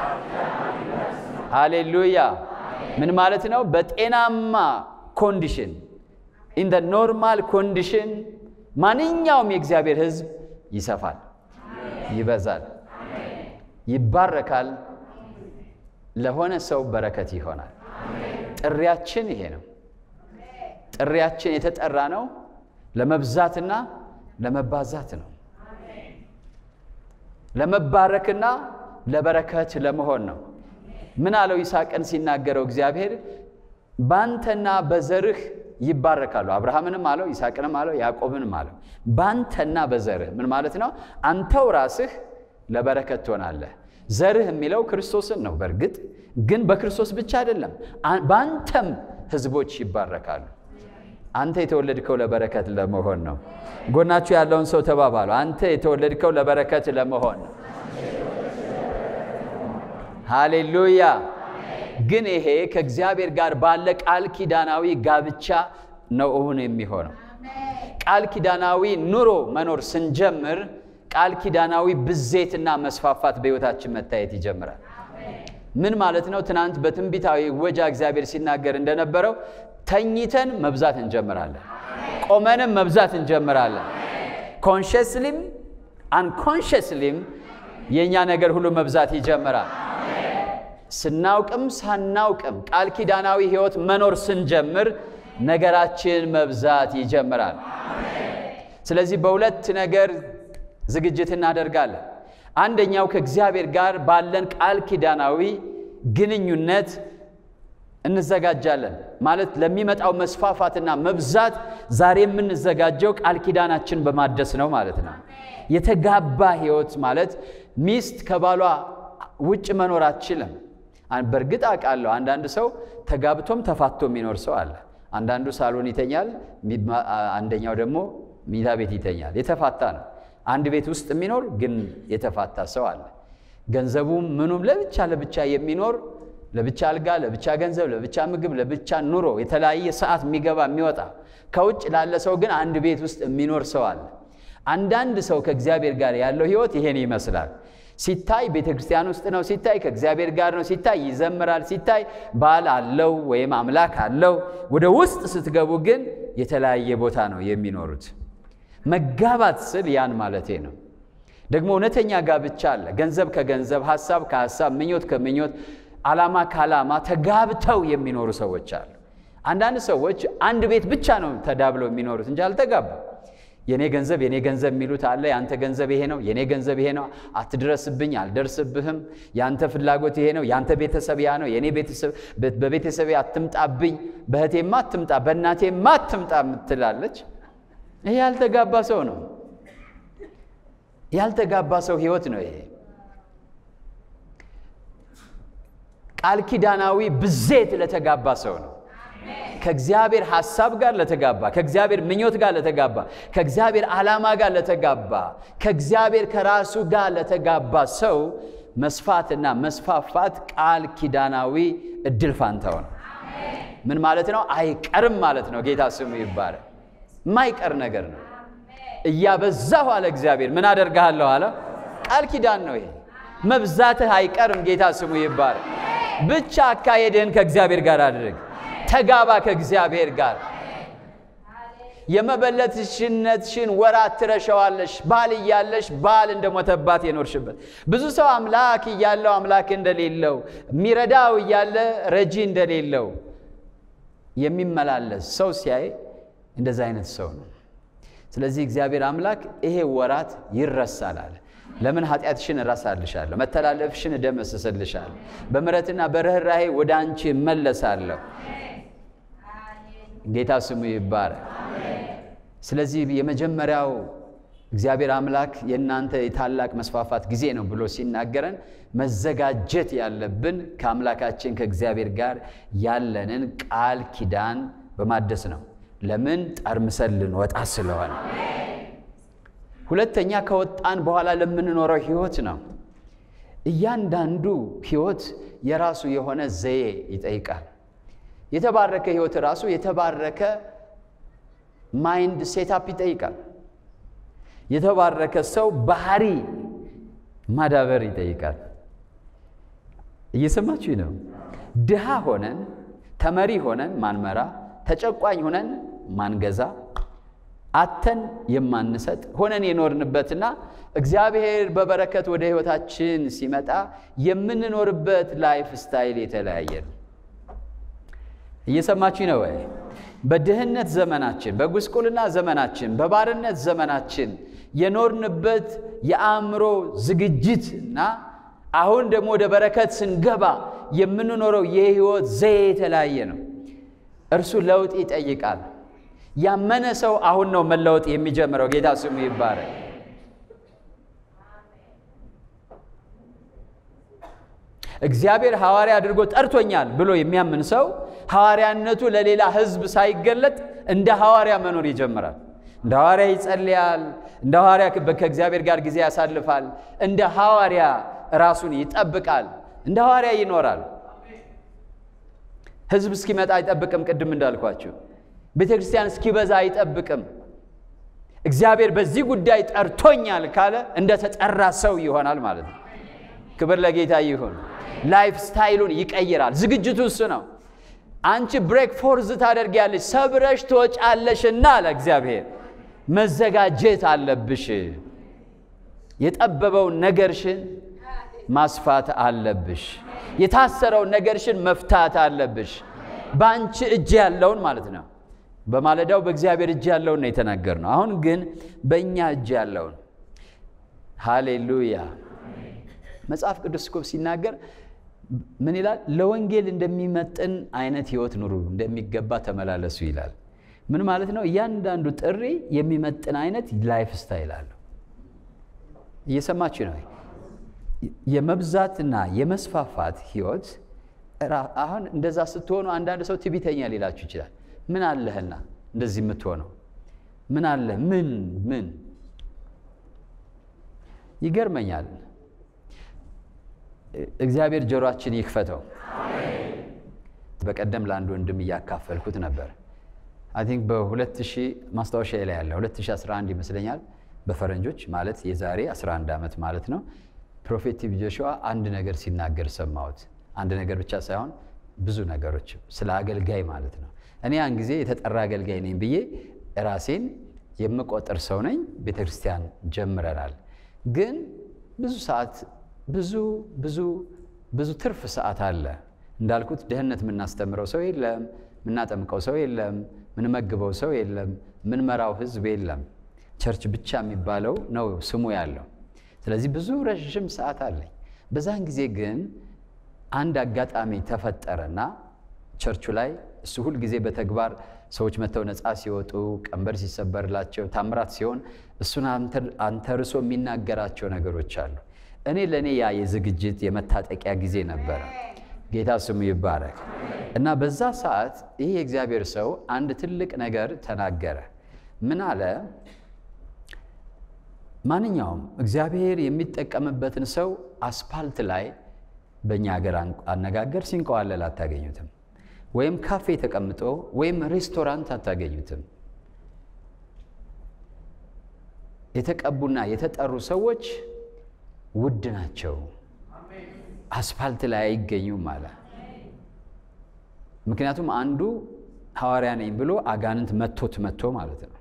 ሃሌሉያ። ምን ማለት ነው? በጤናማ ኮንዲሽን ኢን ደ ኖርማል ኮንዲሽን ማንኛውም የእግዚአብሔር ሕዝብ ይሰፋል፣ ይበዛል፣ ይባረካል፣ ለሆነ ሰው በረከት ይሆናል። ጥሪያችን ይሄ ነው። ጥሪያችን የተጠራ ነው ለመብዛትና ለመባዛት ነው። ለመባረክና ለበረከት ለመሆን ነው። ምን አለው ይስሐቅን ሲናገረው እግዚአብሔር ባንተና በዘርህ ይባረካሉ። አብርሃምንም አለው ይስሐቅንም አለው ያዕቆብንም አለው ባንተና በዘርህ ምን ማለት ነው? አንተው ራስህ ለበረከት ትሆናለህ። ዘርህ የሚለው ክርስቶስን ነው። በእርግጥ ግን በክርስቶስ ብቻ አይደለም፣ በአንተም ህዝቦች ይባረካሉ። አንተ የተወለድከው ለበረከት ለመሆን ነው። ጎናችሁ ያለውን ሰው ተባባሉ። አንተ የተወለድከው ለበረከት ለመሆን ነው። ሃሌሉያ። ግን ይሄ ከእግዚአብሔር ጋር ባለ ቃል ኪዳናዊ ጋብቻ ነው እውን የሚሆነው። ቃል ኪዳናዊ ኑሮ መኖር ስንጀምር ቃል ኪዳናዊ ብዜትና መስፋፋት በሕይወታችን መታየት ይጀምራል። ምን ማለት ነው? ትናንት በትንቢታዊ ወጃ እግዚአብሔር ሲናገር እንደነበረው ተኝተን መብዛት እንጀምራለን፣ ቆመንም መብዛት እንጀምራለን። ኮንሽስሊም አንኮንሽስሊም የእኛ ነገር ሁሉ መብዛት ይጀምራል። ስናውቅም ሳናውቅም ቃል ኪዳናዊ ሕይወት መኖር ስንጀምር ነገራችን መብዛት ይጀምራል። ስለዚህ በሁለት ነገር ዝግጅት እናደርጋለን። አንደኛው ከእግዚአብሔር ጋር ባለን ቃል ኪዳናዊ ግንኙነት እንዘጋጃለን። ማለት ለሚመጣው መስፋፋትና መብዛት ዛሬ የምንዘጋጀው ቃል ኪዳናችን በማደስ ነው ማለት ነው። የተጋባ ሕይወት ማለት ሚስት ከባሏ ውጭ መኖር አትችልም። በእርግጥ አውቃለሁ፣ አንዳንድ ሰው ተጋብቶም ተፋቶ የሚኖር ሰው አለ። አንዳንዱ ሳሎን ይተኛል፣ አንደኛው ደግሞ ሚታ ቤት ይተኛል። የተፋታ ነው። አንድ ቤት ውስጥ የሚኖር ግን የተፋታ ሰው አለ። ገንዘቡም ምኑም ለብቻ ለብቻ የሚኖር ለብቻ አልጋ፣ ለብቻ ገንዘብ፣ ለብቻ ምግብ፣ ለብቻ ኑሮ የተለያየ ሰዓት የሚገባ የሚወጣ ከውጭ ላለ ሰው ግን አንድ ቤት ውስጥ የሚኖር ሰው አለ። አንዳንድ ሰው ከእግዚአብሔር ጋር ያለው ሕይወት ይሄን ይመስላል። ሲታይ ቤተ ክርስቲያን ውስጥ ነው፣ ሲታይ ከእግዚአብሔር ጋር ነው፣ ሲታይ ይዘምራል፣ ሲታይ ባል አለው ወይም አምላክ አለው። ወደ ውስጥ ስትገቡ ግን የተለያየ ቦታ ነው የሚኖሩት። መጋባት ስል ያን ማለቴ ነው። ደግሞ እውነተኛ ጋብቻ አለ። ገንዘብ ከገንዘብ፣ ሐሳብ ከሐሳብ፣ ምኞት ከምኞት፣ ዓላማ ከዓላማ ተጋብተው የሚኖሩ ሰዎች አሉ። አንዳንድ ሰዎች አንድ ቤት ብቻ ነው ተዳብለው የሚኖሩት እንጂ አልተጋቡም። የኔ ገንዘብ የኔ ገንዘብ የሚሉት አለ። የአንተ ገንዘብ ይሄ ነው፣ የኔ ገንዘብ ይሄ ነው፣ አትድረስብኝ፣ አልደርስብህም። የአንተ ፍላጎት ይሄ ነው፣ የአንተ ቤተሰብ ያ ነው፣ የኔ ቤተሰብ በቤተሰቤ አትምጣብኝ፣ በእህቴማ አትምጣ፣ በእናቴማ አትምጣ ምትላለች። ይሄ ያልተጋባ ሰው ነው። ያልተጋባ ሰው ህይወት ነው ይሄ። ቃል ኪዳናዊ ብዜት ለተጋባ ሰው ነው። ከእግዚአብሔር ሐሳብ ጋር ለተጋባ፣ ከእግዚአብሔር ምኞት ጋር ለተጋባ፣ ከእግዚአብሔር ዓላማ ጋር ለተጋባ፣ ከእግዚአብሔር ከራሱ ጋር ለተጋባ ሰው መስፋትና መስፋፋት ቃል ኪዳናዊ እድል ፋንታው ነው። ምን ማለት ነው? አይቀርም ማለት ነው። ጌታ ስሙ ይባላል። የማይቀር ነገር ነው። እያበዛሁ አለ እግዚአብሔር ምን አደርግሃለሁ አለ። ቃል ኪዳን ነው ይሄ። መብዛትህ አይቀርም። ጌታ ስሙ ይባላል። ብቻ አካሄድህን ከእግዚአብሔር ጋር አድርግ። ተጋባ ከእግዚአብሔር ጋር። የመበለትሽነትሽን ወራት ትረሸዋለሽ። ባል እያለሽ ባል እንደሞተባት የኖርሽበት ብዙ ሰው አምላክ እያለው አምላክ እንደሌለው የሚረዳው እያለ ረጂ እንደሌለው የሚመላለስ ሰው ሲያይ እንደዛ አይነት ሰው ነው። ስለዚህ እግዚአብሔር አምላክ ይሄ ወራት ይረሳል አለ። ለምን ኃጢአትሽን እረሳልሻለሁ፣ መተላለፍሽን እደመስስልሻለሁ፣ በምሕረትና በርኅራኄ ወደ አንቺ እመለሳለሁ። ጌታ ስሙ ይባረክ። ስለዚህ የመጀመሪያው እግዚአብሔር አምላክ የእናንተ የታላቅ መስፋፋት ጊዜ ነው ብሎ ሲናገረን መዘጋጀት ያለብን ከአምላካችን ከእግዚአብሔር ጋር ያለንን ቃል ኪዳን በማደስ ነው። ለምን ጠርምሰን ልንወጣ ስለሆነ። ሁለተኛ ከወጣን በኋላ ለምንኖረው ህይወት ነው። እያንዳንዱ ህይወት የራሱ የሆነ ዘዬ ይጠይቃል። የተባረከ ህይወት ራሱ የተባረከ ማይንድ ሴታፕ ይጠይቃል። የተባረከ ሰው ባህሪ ማዳበር ይጠይቃል። እየሰማችሁ ነው። ድሃ ሆነን ተመሪ ሆነን ማንመራ፣ ተጨቋኝ ሆነን ማንገዛ፣ አተን የማንሰጥ ሆነን የኖርንበትና እግዚአብሔር በበረከት ወደ ህይወታችን ሲመጣ የምንኖርበት ላይፍ ስታይል የተለያየ ነው። እየሰማችሁ ነው ወይ? በድህነት ዘመናችን፣ በጉስቁልና ዘመናችን፣ በባርነት ዘመናችን የኖርንበት የአእምሮ ዝግጅት እና አሁን ደግሞ ወደ በረከት ስንገባ የምንኖረው የህይወት ዘዬ የተለያየ ነው። እርሱ ለውጥ ይጠይቃል። ያመነ ሰው አሁን ነው መለወጥ የሚጀምረው። ጌታ ስሙ ይባረክ። እግዚአብሔር ሐዋርያ አድርጎ ጠርቶኛል ብሎ የሚያምን ሰው ሐዋርያነቱ ለሌላ ሕዝብ ሳይገለጥ እንደ ሐዋርያ መኖር ይጀምራል። እንደ ሐዋርያ ይጸልያል። እንደ ሐዋርያ ከእግዚአብሔር ጋር ጊዜ ያሳልፋል። እንደ ሐዋርያ ራሱን ይጠብቃል። እንደ ሐዋርያ ይኖራል። ሕዝብ እስኪመጣ አይጠብቅም። ቅድም እንዳልኳችሁ ቤተ ክርስቲያን እስኪበዛ አይጠብቅም። እግዚአብሔር በዚህ ጉዳይ ጠርቶኛል ካለ እንደ ተጠራ ሰው ይሆናል ማለት ነው። ክብር ለጌታ ይሁን። ላይፍ ስታይሉን ይቀይራል። ዝግጅቱ እሱ ነው። አንቺ ብሬክ ፎርዝ ታደርጊያለሽ፣ ሰብረሽ ትወጫለሽና አለ እግዚአብሔር። መዘጋጀት አለብሽ። የጠበበውን ነገርሽን ማስፋት አለብሽ። የታሰረውን ነገርሽን መፍታት አለብሽ። በአንቺ እጅ ያለውን ማለት ነው። በማለዳው በእግዚአብሔር እጅ ያለውን ነው የተናገርነው። አሁን ግን በእኛ እጅ ያለውን ሃሌሉያ። መጽሐፍ ቅዱስ እኮ ሲናገር ምን ይላል? ለወንጌል እንደሚመጥን አይነት ህይወት ኑሩ፣ እንደሚገባ ተመላለሱ ይላል። ምን ማለት ነው? እያንዳንዱ ጥሪ የሚመጥን አይነት ላይፍ ስታይል አለው። እየሰማችሁ ነው? የመብዛትና የመስፋፋት ህይወት አሁን እንደዛ ስትሆኑ አንዳንድ ሰው ትዕቢተኛ ሊላችሁ ይችላል። ምን አለህና እንደዚህ የምትሆነው ምን አለ? ምን ምን ይገርመኛል። እግዚአብሔር ጆሮአችን ይክፈተው። በቀደም ለአንድ ወንድም እያካፈልኩት ነበር። አይ ቲንክ በ2000 ማስታወሻ ላይ ያለ 2011 ይመስለኛል በፈረንጆች ማለት የዛሬ 11 ዓመት ማለት ነው። ፕሮፌት ቲቢ ጆሹዋ አንድ ነገር ሲናገር ሰማሁት። አንድ ነገር ብቻ ሳይሆን ብዙ ነገሮች ስለ አገልጋይ ማለት ነው። እኔ ያን ጊዜ የተጠራ አገልጋይ ነኝ ብዬ ራሴን የምቆጥር ሰው ነኝ። ቤተ ክርስቲያን ጀምረናል። ግን ብዙ ሰዓት ብዙ ብዙ ብዙ ትርፍ ሰዓት አለ። እንዳልኩት ድህነት የምናስተምረው ሰው የለም፣ የምናጠምቀው ሰው የለም፣ ምንመግበው ሰው የለም፣ ምንመራው ህዝብ የለም። ቸርች ብቻ የሚባለው ነው ስሙ ያለው። ስለዚህ ብዙ ረዥም ሰዓት አለኝ። በዛን ጊዜ ግን አንድ አጋጣሚ ተፈጠረና ቸርቹ ላይ እሱ ሁል ጊዜ በተግባር ሰዎች መጥተው ነፃ ሲወጡ ቀንበር ሲሰበርላቸው ታምራት ሲሆን እሱን አንተርሶ የሚናገራቸው ነገሮች አሉ። እኔ ለእኔ ያ የዝግጅት የመታጠቂያ ጊዜ ነበረ። ጌታ ስሙ ይባረክ እና በዛ ሰዓት ይህ የእግዚአብሔር ሰው አንድ ትልቅ ነገር ተናገረ። ምን አለ? ማንኛውም እግዚአብሔር የሚጠቀምበትን ሰው አስፓልት ላይ በእኛ ሀገር አነጋገር ሲንቀዋለል አታገኙትም። ወይም ካፌ ተቀምጦ ወይም ሬስቶራንት አታገኙትም። የተቀቡና የተጠሩ ሰዎች ውድ ናቸው። አስፋልት ላይ አይገኙም አለ። ምክንያቱም አንዱ ሐዋርያ ነኝ ብሎ አጋንንት መቶት መቶ ማለት ነው።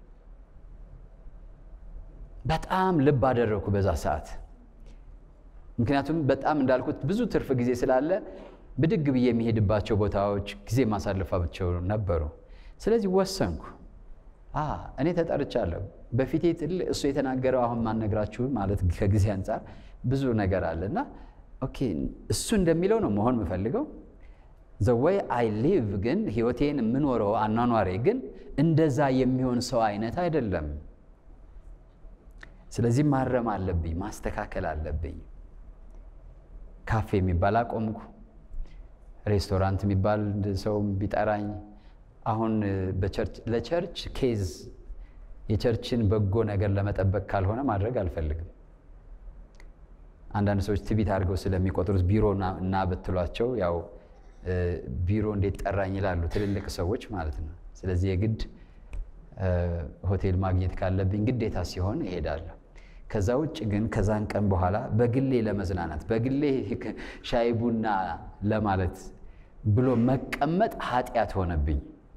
በጣም ልብ አደረግኩ በዛ ሰዓት። ምክንያቱም በጣም እንዳልኩት ብዙ ትርፍ ጊዜ ስላለ ብድግ ብዬ የሚሄድባቸው ቦታዎች ጊዜ ማሳለፋቸው ነበሩ። ስለዚህ ወሰንኩ። እኔ ተጠርቻለሁ። በፊቴ ትልቅ እሱ የተናገረው አሁን ማነግራችሁ ማለት ከጊዜ አንጻር ብዙ ነገር አለ እና ኦኬ እሱ እንደሚለው ነው መሆን የምፈልገው ዘወይ አይ ሊቭ ግን ህይወቴን የምኖረው አኗኗሬ ግን እንደዛ የሚሆን ሰው አይነት አይደለም። ስለዚህ ማረም አለብኝ፣ ማስተካከል አለብኝ። ካፌ የሚባል አቆምኩ። ሬስቶራንት የሚባል ሰው ቢጠራኝ አሁን ለቸርች ኬዝ የቸርችን በጎ ነገር ለመጠበቅ ካልሆነ ማድረግ አልፈልግም። አንዳንድ ሰዎች ትቢት አድርገው ስለሚቆጥሩት ቢሮ እና ብትሏቸው ያው ቢሮ እንዴት ጠራኝ ይላሉ፣ ትልልቅ ሰዎች ማለት ነው። ስለዚህ የግድ ሆቴል ማግኘት ካለብኝ ግዴታ ሲሆን እሄዳለሁ። ከዛ ውጭ ግን ከዛን ቀን በኋላ በግሌ ለመዝናናት በግሌ ሻይ ቡና ለማለት ብሎ መቀመጥ ኃጢአት ሆነብኝ።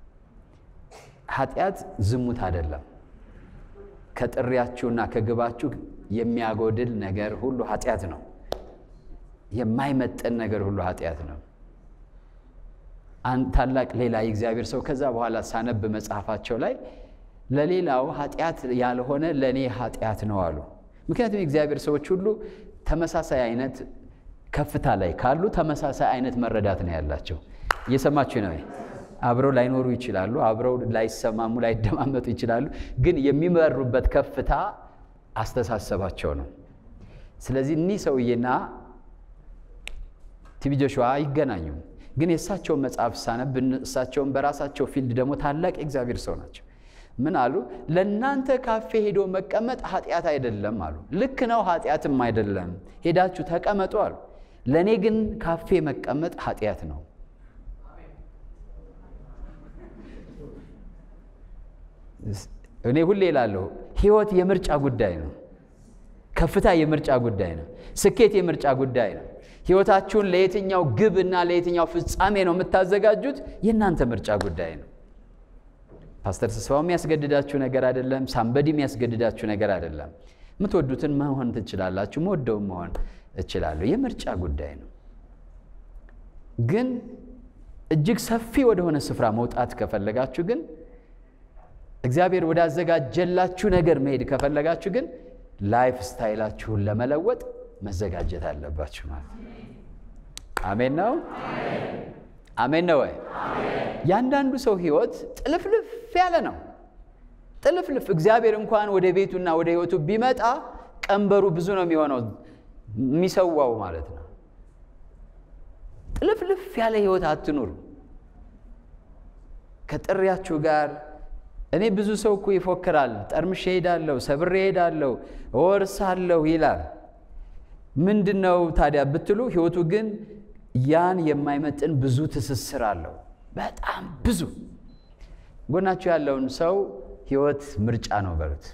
ኃጢአት ዝሙት አይደለም። ከጥሪያችሁና ከግባችሁ የሚያጎድል ነገር ሁሉ ኃጢአት ነው። የማይመጠን ነገር ሁሉ ኃጢአት ነው። ታላቅ ሌላ የእግዚአብሔር ሰው ከዛ በኋላ ሳነብ መጽሐፋቸው ላይ ለሌላው ኃጢአት ያልሆነ ለእኔ ኃጢአት ነው አሉ። ምክንያቱም የእግዚአብሔር ሰዎች ሁሉ ተመሳሳይ አይነት ከፍታ ላይ ካሉ ተመሳሳይ አይነት መረዳት ነው ያላቸው። እየሰማችሁ ነው። አብረው ላይኖሩ ይችላሉ፣ አብረው ላይሰማሙ፣ ላይደማመጡ ይችላሉ። ግን የሚመሩበት ከፍታ አስተሳሰባቸው ነው። ስለዚህ እኒህ ሰውዬና ቲቢ ጆሹዋ አይገናኙም። ግን የእሳቸውን መጽሐፍ ሳነብ እሳቸውን በራሳቸው ፊልድ ደግሞ ታላቅ የእግዚአብሔር ሰው ናቸው። ምን አሉ? ለእናንተ ካፌ ሄዶ መቀመጥ ኃጢአት አይደለም አሉ። ልክ ነው፣ ኃጢአትም አይደለም። ሄዳችሁ ተቀመጡ አሉ። ለእኔ ግን ካፌ መቀመጥ ኃጢአት ነው። እኔ ሁሌ እላለሁ ህይወት የምርጫ ጉዳይ ነው። ከፍታ የምርጫ ጉዳይ ነው። ስኬት የምርጫ ጉዳይ ነው። ህይወታችሁን ለየትኛው ግብ እና ለየትኛው ፍጻሜ ነው የምታዘጋጁት? የእናንተ ምርጫ ጉዳይ ነው። ፓስተር ተስፋው የሚያስገድዳችሁ ነገር አይደለም። ሳምበዲ የሚያስገድዳችሁ ነገር አይደለም። የምትወዱትን መሆን ትችላላችሁ። መወደውን መሆን እችላለሁ። የምርጫ ጉዳይ ነው። ግን እጅግ ሰፊ ወደሆነ ስፍራ መውጣት ከፈለጋችሁ ግን እግዚአብሔር ወዳዘጋጀላችሁ ነገር መሄድ ከፈለጋችሁ ግን ላይፍ ስታይላችሁን ለመለወጥ መዘጋጀት አለባችሁ ማለት ነው። አሜን ነው። አሜን ነው ወይ? ያንዳንዱ ሰው ህይወት ጥልፍልፍ ያለ ነው። ጥልፍልፍ እግዚአብሔር እንኳን ወደ ቤቱና ወደ ህይወቱ ቢመጣ ቀንበሩ ብዙ ነው የሚሆነው የሚሰዋው ማለት ነው። ጥልፍልፍ ያለ ህይወት አትኑሩ። ከጥሪያችሁ ጋር እኔ ብዙ ሰው እኮ ይፎክራል። ጠርምሼ ሄዳለሁ፣ ሰብሬ ሄዳለሁ፣ እወርሳለሁ ይላል። ምንድን ነው ታዲያ ብትሉ ህይወቱ ግን ያን የማይመጥን ብዙ ትስስር አለው። በጣም ብዙ። ጎናችሁ ያለውን ሰው ህይወት ምርጫ ነው በሉት።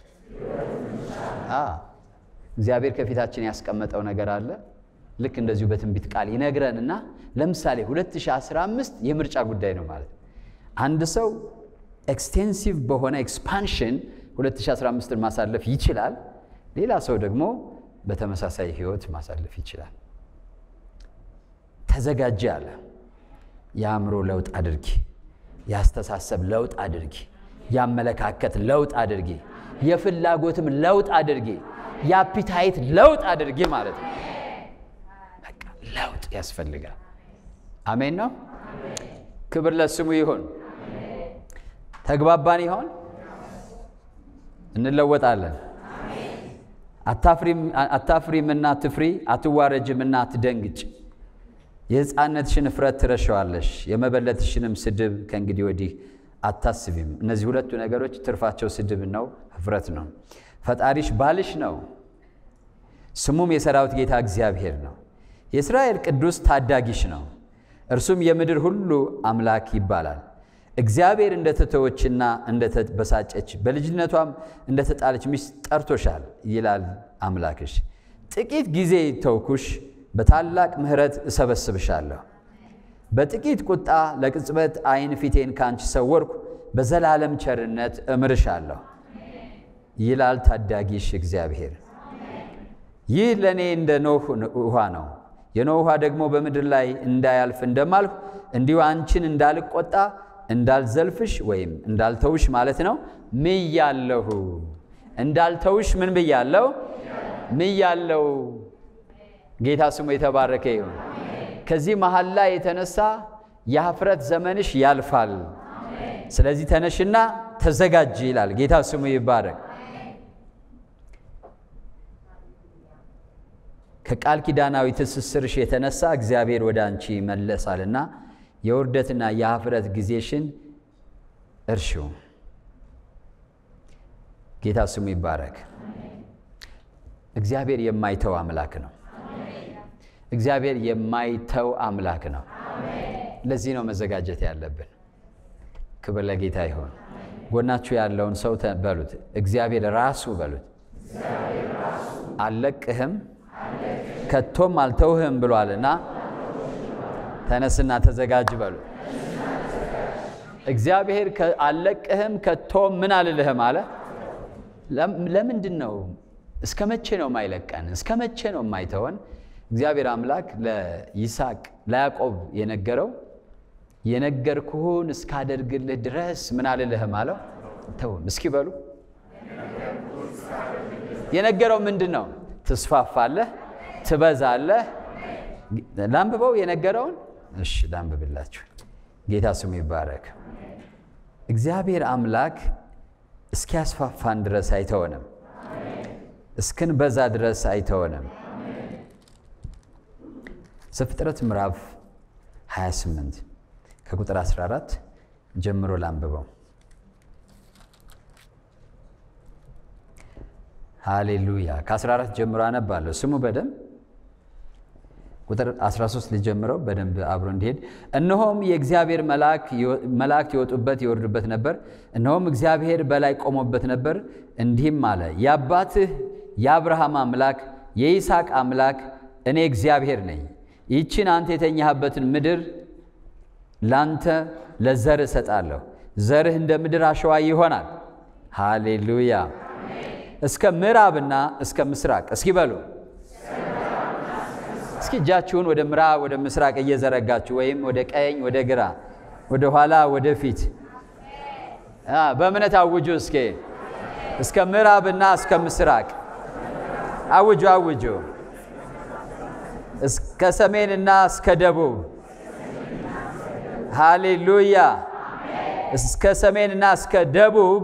እግዚአብሔር ከፊታችን ያስቀመጠው ነገር አለ። ልክ እንደዚሁ በትንቢት ቃል ይነግረንና ለምሳሌ 2015 የምርጫ ጉዳይ ነው ማለት አንድ ሰው ኤክስቴንሲቭ በሆነ ኤክስፓንሽን 2015ን ማሳለፍ ይችላል። ሌላ ሰው ደግሞ በተመሳሳይ ህይወት ማሳለፍ ይችላል። ተዘጋጀ አለ። የአእምሮ ለውጥ አድርጊ፣ የአስተሳሰብ ለውጥ አድርጊ፣ የአመለካከት ለውጥ አድርጊ፣ የፍላጎትም ለውጥ አድርጊ፣ የአፒታይት ለውጥ አድርጊ ማለት ነው። በቃ ለውጥ ያስፈልጋል። አሜን ነው። ክብር ለስሙ ይሁን። ተግባባን ይሆን? እንለወጣለን። አታፍሪምና ትፍሪ፣ አትዋረጅምና አትደንግጭ። የሕፃንነትሽን እፍረት ትረሸዋለሽ፣ የመበለትሽንም ስድብ ከእንግዲህ ወዲህ አታስቢም። እነዚህ ሁለቱ ነገሮች ትርፋቸው ስድብ ነው፣ እፍረት ነው። ፈጣሪሽ ባልሽ ነው፣ ስሙም የሰራዊት ጌታ እግዚአብሔር ነው። የእስራኤል ቅዱስ ታዳጊሽ ነው፣ እርሱም የምድር ሁሉ አምላክ ይባላል። እግዚአብሔር እንደተተወችና እንደተበሳጨች በልጅነቷም እንደተጣለች ሚስት ጠርቶሻል ይላል አምላክሽ። ጥቂት ጊዜ ተውኩሽ፣ በታላቅ ምሕረት እሰበስብሻለሁ። በጥቂት ቁጣ ለቅጽበት ዓይን ፊቴን ካንቺ ሰወርኩ፣ በዘላለም ቸርነት እምርሻለሁ ይላል ታዳጊሽ እግዚአብሔር። ይህ ለእኔ እንደ ኖህ ውኃ ነው። የኖህ ውኃ ደግሞ በምድር ላይ እንዳያልፍ እንደማልሁ እንዲሁ አንቺን እንዳልቆጣ እንዳልዘልፍሽ ወይም እንዳልተውሽ ማለት ነው። ምያለሁ። እንዳልተውሽ ምን ብያለሁ? ምያለሁ። ጌታ ስሙ የተባረከ ይሁን። ከዚህ መሐላ የተነሳ የኀፍረት ዘመንሽ ያልፋል። ስለዚህ ተነሽና ተዘጋጅ ይላል። ጌታ ስሙ ይባረክ። ከቃል ኪዳናዊ ትስስርሽ የተነሳ እግዚአብሔር ወደ አንቺ ይመለሳልና የውርደትና የኀፍረት ጊዜሽን እርሺው። ጌታ ስሙ ይባረክ። እግዚአብሔር የማይተው አምላክ ነው። እግዚአብሔር የማይተው አምላክ ነው። ለዚህ ነው መዘጋጀት ያለብን። ክብር ለጌታ ይሆን። ጎናችሁ ያለውን ሰው በሉት፣ እግዚአብሔር ራሱ በሉት፣ አልለቅህም ከቶም አልተውህም ብሏልና ተነስና ተዘጋጅ በሉ። እግዚአብሔር አልለቅህም ከቶም ምን አልልህም አለ። ለምንድን ነው? እስከ መቼ ነው የማይለቀን? እስከ መቼ ነው የማይተወን? እግዚአብሔር አምላክ ለይስሐቅ ለያዕቆብ የነገረው የነገርኩህን እስካደርግልህ ድረስ ምን አልልህም አለው፣ አልተውም። እስኪ በሉ የነገረው ምንድን ነው? ትስፋፋለህ፣ ትበዛለህ። ላንብበው የነገረውን። እሺ ላንብብላችሁ። ጌታ ስሙ ይባረክ። እግዚአብሔር አምላክ እስኪያስፋፋን ድረስ አይተወንም፣ እስክንበዛ ድረስ አይተወንም። ዘፍጥረት ምዕራፍ 28 ከቁጥር 14 ጀምሮ ላንብበው። ሃሌሉያ። ከ14 ጀምሮ አነባለሁ። ስሙ በደንብ ቁጥር 13 ልጀምረው በደንብ አብሮ እንዲሄድ። እነሆም የእግዚአብሔር መላእክት ይወጡበት ይወርዱበት ነበር። እነሆም እግዚአብሔር በላይ ቆሞበት ነበር። እንዲህም አለ፣ የአባትህ የአብርሃም አምላክ የይስሐቅ አምላክ እኔ እግዚአብሔር ነኝ። ይህችን አንተ የተኛህበትን ምድር ላንተ ለዘርህ እሰጣለሁ። ዘርህ እንደ ምድር አሸዋ ይሆናል። ሃሌሉያ። እስከ ምዕራብና እስከ ምስራቅ እስኪ በሉ እስኪ እጃችሁን ወደ ምዕራብ ወደ ምስራቅ እየዘረጋችሁ ወይም ወደ ቀኝ ወደ ግራ ወደ ኋላ ወደ ፊት በእምነት አውጁ። እስኪ እስከ ምዕራብና እስከ ምስራቅ አውጁ አውጁ። እስከ ሰሜንና እስከ ደቡብ ሃሌሉያ። እስከ ሰሜንና እስከ ደቡብ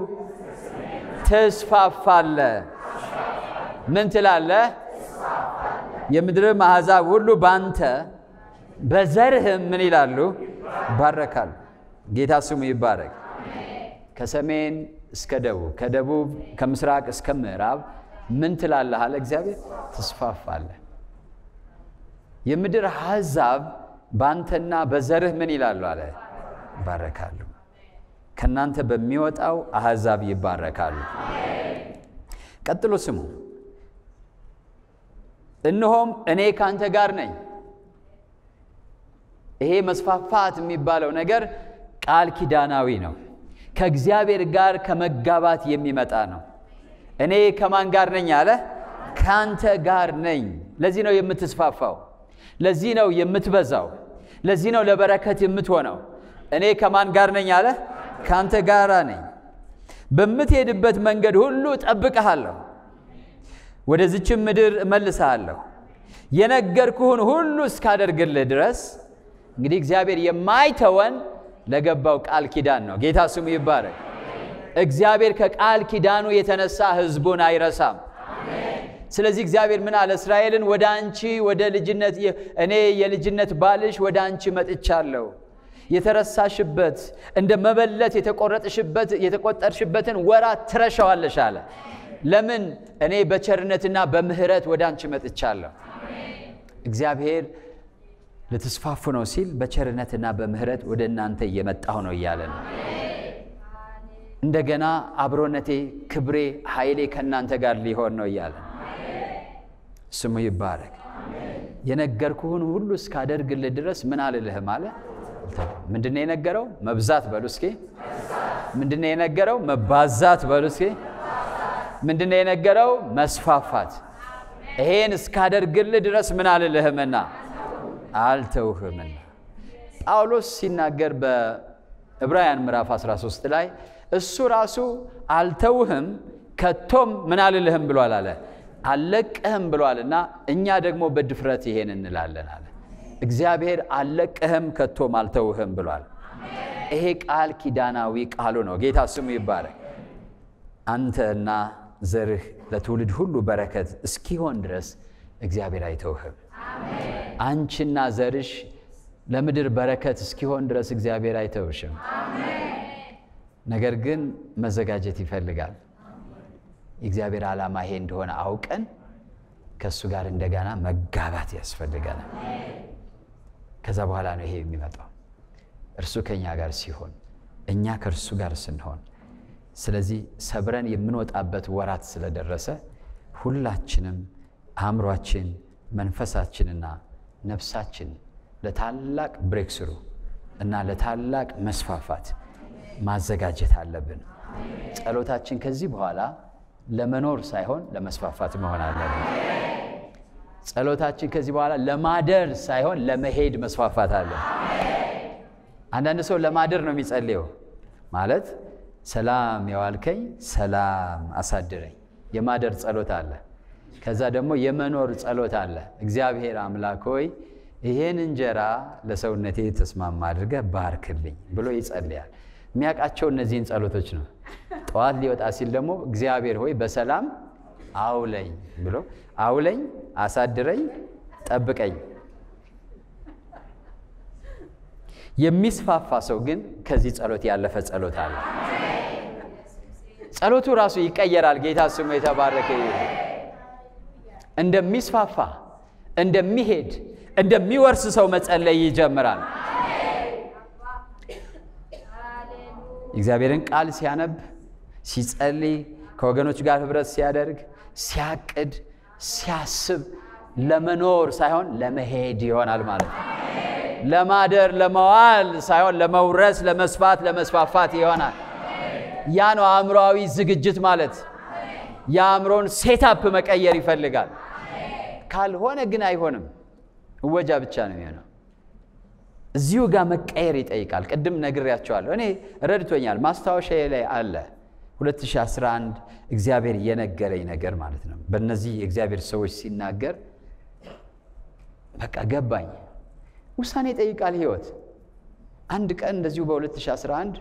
ትስፋፋለ። ምን ትላለ? የምድርም አሕዛብ ሁሉ ባንተ በዘርህም ምን ይላሉ? ይባረካሉ። ጌታ ስሙ ይባረክ። ከሰሜን እስከ ደቡብ፣ ከደቡብ ከምስራቅ እስከ ምዕራብ ምን ትላለህ አለ እግዚአብሔር፣ ትስፋፋለህ። የምድር አሕዛብ ባንተና በዘርህ ምን ይላሉ አለ? ይባረካሉ። ከእናንተ በሚወጣው አሕዛብ ይባረካሉ። ቀጥሎ ስሙ እነሆም እኔ ካንተ ጋር ነኝ። ይሄ መስፋፋት የሚባለው ነገር ቃል ኪዳናዊ ነው። ከእግዚአብሔር ጋር ከመጋባት የሚመጣ ነው። እኔ ከማን ጋር ነኝ አለ? ካንተ ጋር ነኝ። ለዚህ ነው የምትስፋፋው። ለዚህ ነው የምትበዛው። ለዚህ ነው ለበረከት የምትሆነው። እኔ ከማን ጋር ነኝ አለ? ካንተ ጋር ነኝ። በምትሄድበት መንገድ ሁሉ እጠብቅሃለሁ ወደዚችም ምድር እመልስሃለሁ የነገርኩህን ሁሉ እስካደርግልህ ድረስ። እንግዲህ እግዚአብሔር የማይተወን ለገባው ቃል ኪዳን ነው። ጌታ ስሙ ይባረክ። እግዚአብሔር ከቃል ኪዳኑ የተነሳ ሕዝቡን አይረሳም። ስለዚህ እግዚአብሔር ምን አለ? እስራኤልን ወደ አንቺ ወደ ልጅነት እኔ የልጅነት ባልሽ ወደ አንቺ መጥቻለሁ። የተረሳሽበት እንደ መበለት የተቆረጥሽበት የተቆጠርሽበትን ወራት ትረሻዋለሽ አለ። ለምን? እኔ በቸርነትና በምሕረት ወደ አንቺ መጥቻለሁ። እግዚአብሔር ልትስፋፉ ነው ሲል በቸርነትና በምሕረት ወደ እናንተ እየመጣሁ ነው እያለ ነው። እንደገና አብሮነቴ፣ ክብሬ፣ ኃይሌ ከእናንተ ጋር ሊሆን ነው እያለ ነው። ስሙ ይባረክ። የነገርኩህን ሁሉ እስካደርግልህ ድረስ ምን አልልህም አለ። ምንድነው የነገረው? መብዛት በሉ እስኪ። ምንድነው የነገረው? መባዛት በሉ እስኪ። ምንድነው የነገረው? መስፋፋት። ይሄን እስካደርግልህ ድረስ ምን አልልህምና አልተውህምና። ጳውሎስ ሲናገር በዕብራውያን ምዕራፍ 13 ላይ እሱ ራሱ አልተውህም ከቶም ምን አልልህም ብሏል አለ አልለቅህም ብሏልና እኛ ደግሞ በድፍረት ይሄን እንላለን አለ። እግዚአብሔር አልለቅህም ከቶም አልተውህም ብሏል። ይሄ ቃል ኪዳናዊ ቃሉ ነው። ጌታ ስሙ ይባረክ። አንተና ዘርህ ለትውልድ ሁሉ በረከት እስኪሆን ድረስ እግዚአብሔር አይተውህም። አንቺና ዘርሽ ለምድር በረከት እስኪሆን ድረስ እግዚአብሔር አይተውሽም። ነገር ግን መዘጋጀት ይፈልጋል። የእግዚአብሔር ዓላማ ይሄ እንደሆነ አውቀን ከእሱ ጋር እንደገና መጋባት ያስፈልገናል። ከዛ በኋላ ነው ይሄ የሚመጣው እርሱ ከእኛ ጋር ሲሆን፣ እኛ ከእርሱ ጋር ስንሆን ስለዚህ ሰብረን የምንወጣበት ወራት ስለደረሰ ሁላችንም አእምሯችን፣ መንፈሳችንና ነፍሳችን ለታላቅ ብሬክስሩ እና ለታላቅ መስፋፋት ማዘጋጀት አለብን። ጸሎታችን ከዚህ በኋላ ለመኖር ሳይሆን ለመስፋፋት መሆን አለብን። ጸሎታችን ከዚህ በኋላ ለማደር ሳይሆን ለመሄድ መስፋፋት አለን። አንዳንድ ሰው ለማደር ነው የሚጸልየው ማለት ሰላም የዋልከኝ ሰላም አሳድረኝ። የማደር ጸሎት አለ። ከዛ ደግሞ የመኖር ጸሎት አለ። እግዚአብሔር አምላክ ሆይ ይሄን እንጀራ ለሰውነቴ ተስማማ አድርገህ ባርክልኝ ብሎ ይጸልያል። የሚያውቃቸው እነዚህን ጸሎቶች ነው። ጠዋት ሊወጣ ሲል ደግሞ እግዚአብሔር ሆይ በሰላም አውለኝ ብሎ አውለኝ፣ አሳድረኝ፣ ጠብቀኝ። የሚስፋፋ ሰው ግን ከዚህ ጸሎት ያለፈ ጸሎት አለ። ጸሎቱ ራሱ ይቀየራል። ጌታ ስሙ የተባረከ ይሁን። እንደሚስፋፋ እንደሚሄድ እንደሚወርስ ሰው መጸለይ ይጀምራል። እግዚአብሔርን ቃል ሲያነብ፣ ሲጸልይ፣ ከወገኖች ጋር ህብረት ሲያደርግ፣ ሲያቅድ፣ ሲያስብ ለመኖር ሳይሆን ለመሄድ ይሆናል ማለት ነው። ለማደር ለመዋል ሳይሆን ለመውረስ፣ ለመስፋት፣ ለመስፋፋት ይሆናል። ያ ነው አእምሮአዊ ዝግጅት ማለት። የአእምሮን ሴታፕ መቀየር ይፈልጋል። ካልሆነ ግን አይሆንም። እወጃ ብቻ ነው የሚሆነው። እዚሁ ጋር መቀየር ይጠይቃል። ቅድም ነግሬያቸዋለሁ። እኔ ረድቶኛል። ማስታወሻዬ ላይ አለ 2011 እግዚአብሔር የነገረኝ ነገር ማለት ነው። በእነዚህ የእግዚአብሔር ሰዎች ሲናገር በቃ ገባኝ። ውሳኔ ይጠይቃል ህይወት። አንድ ቀን እንደዚሁ በ2011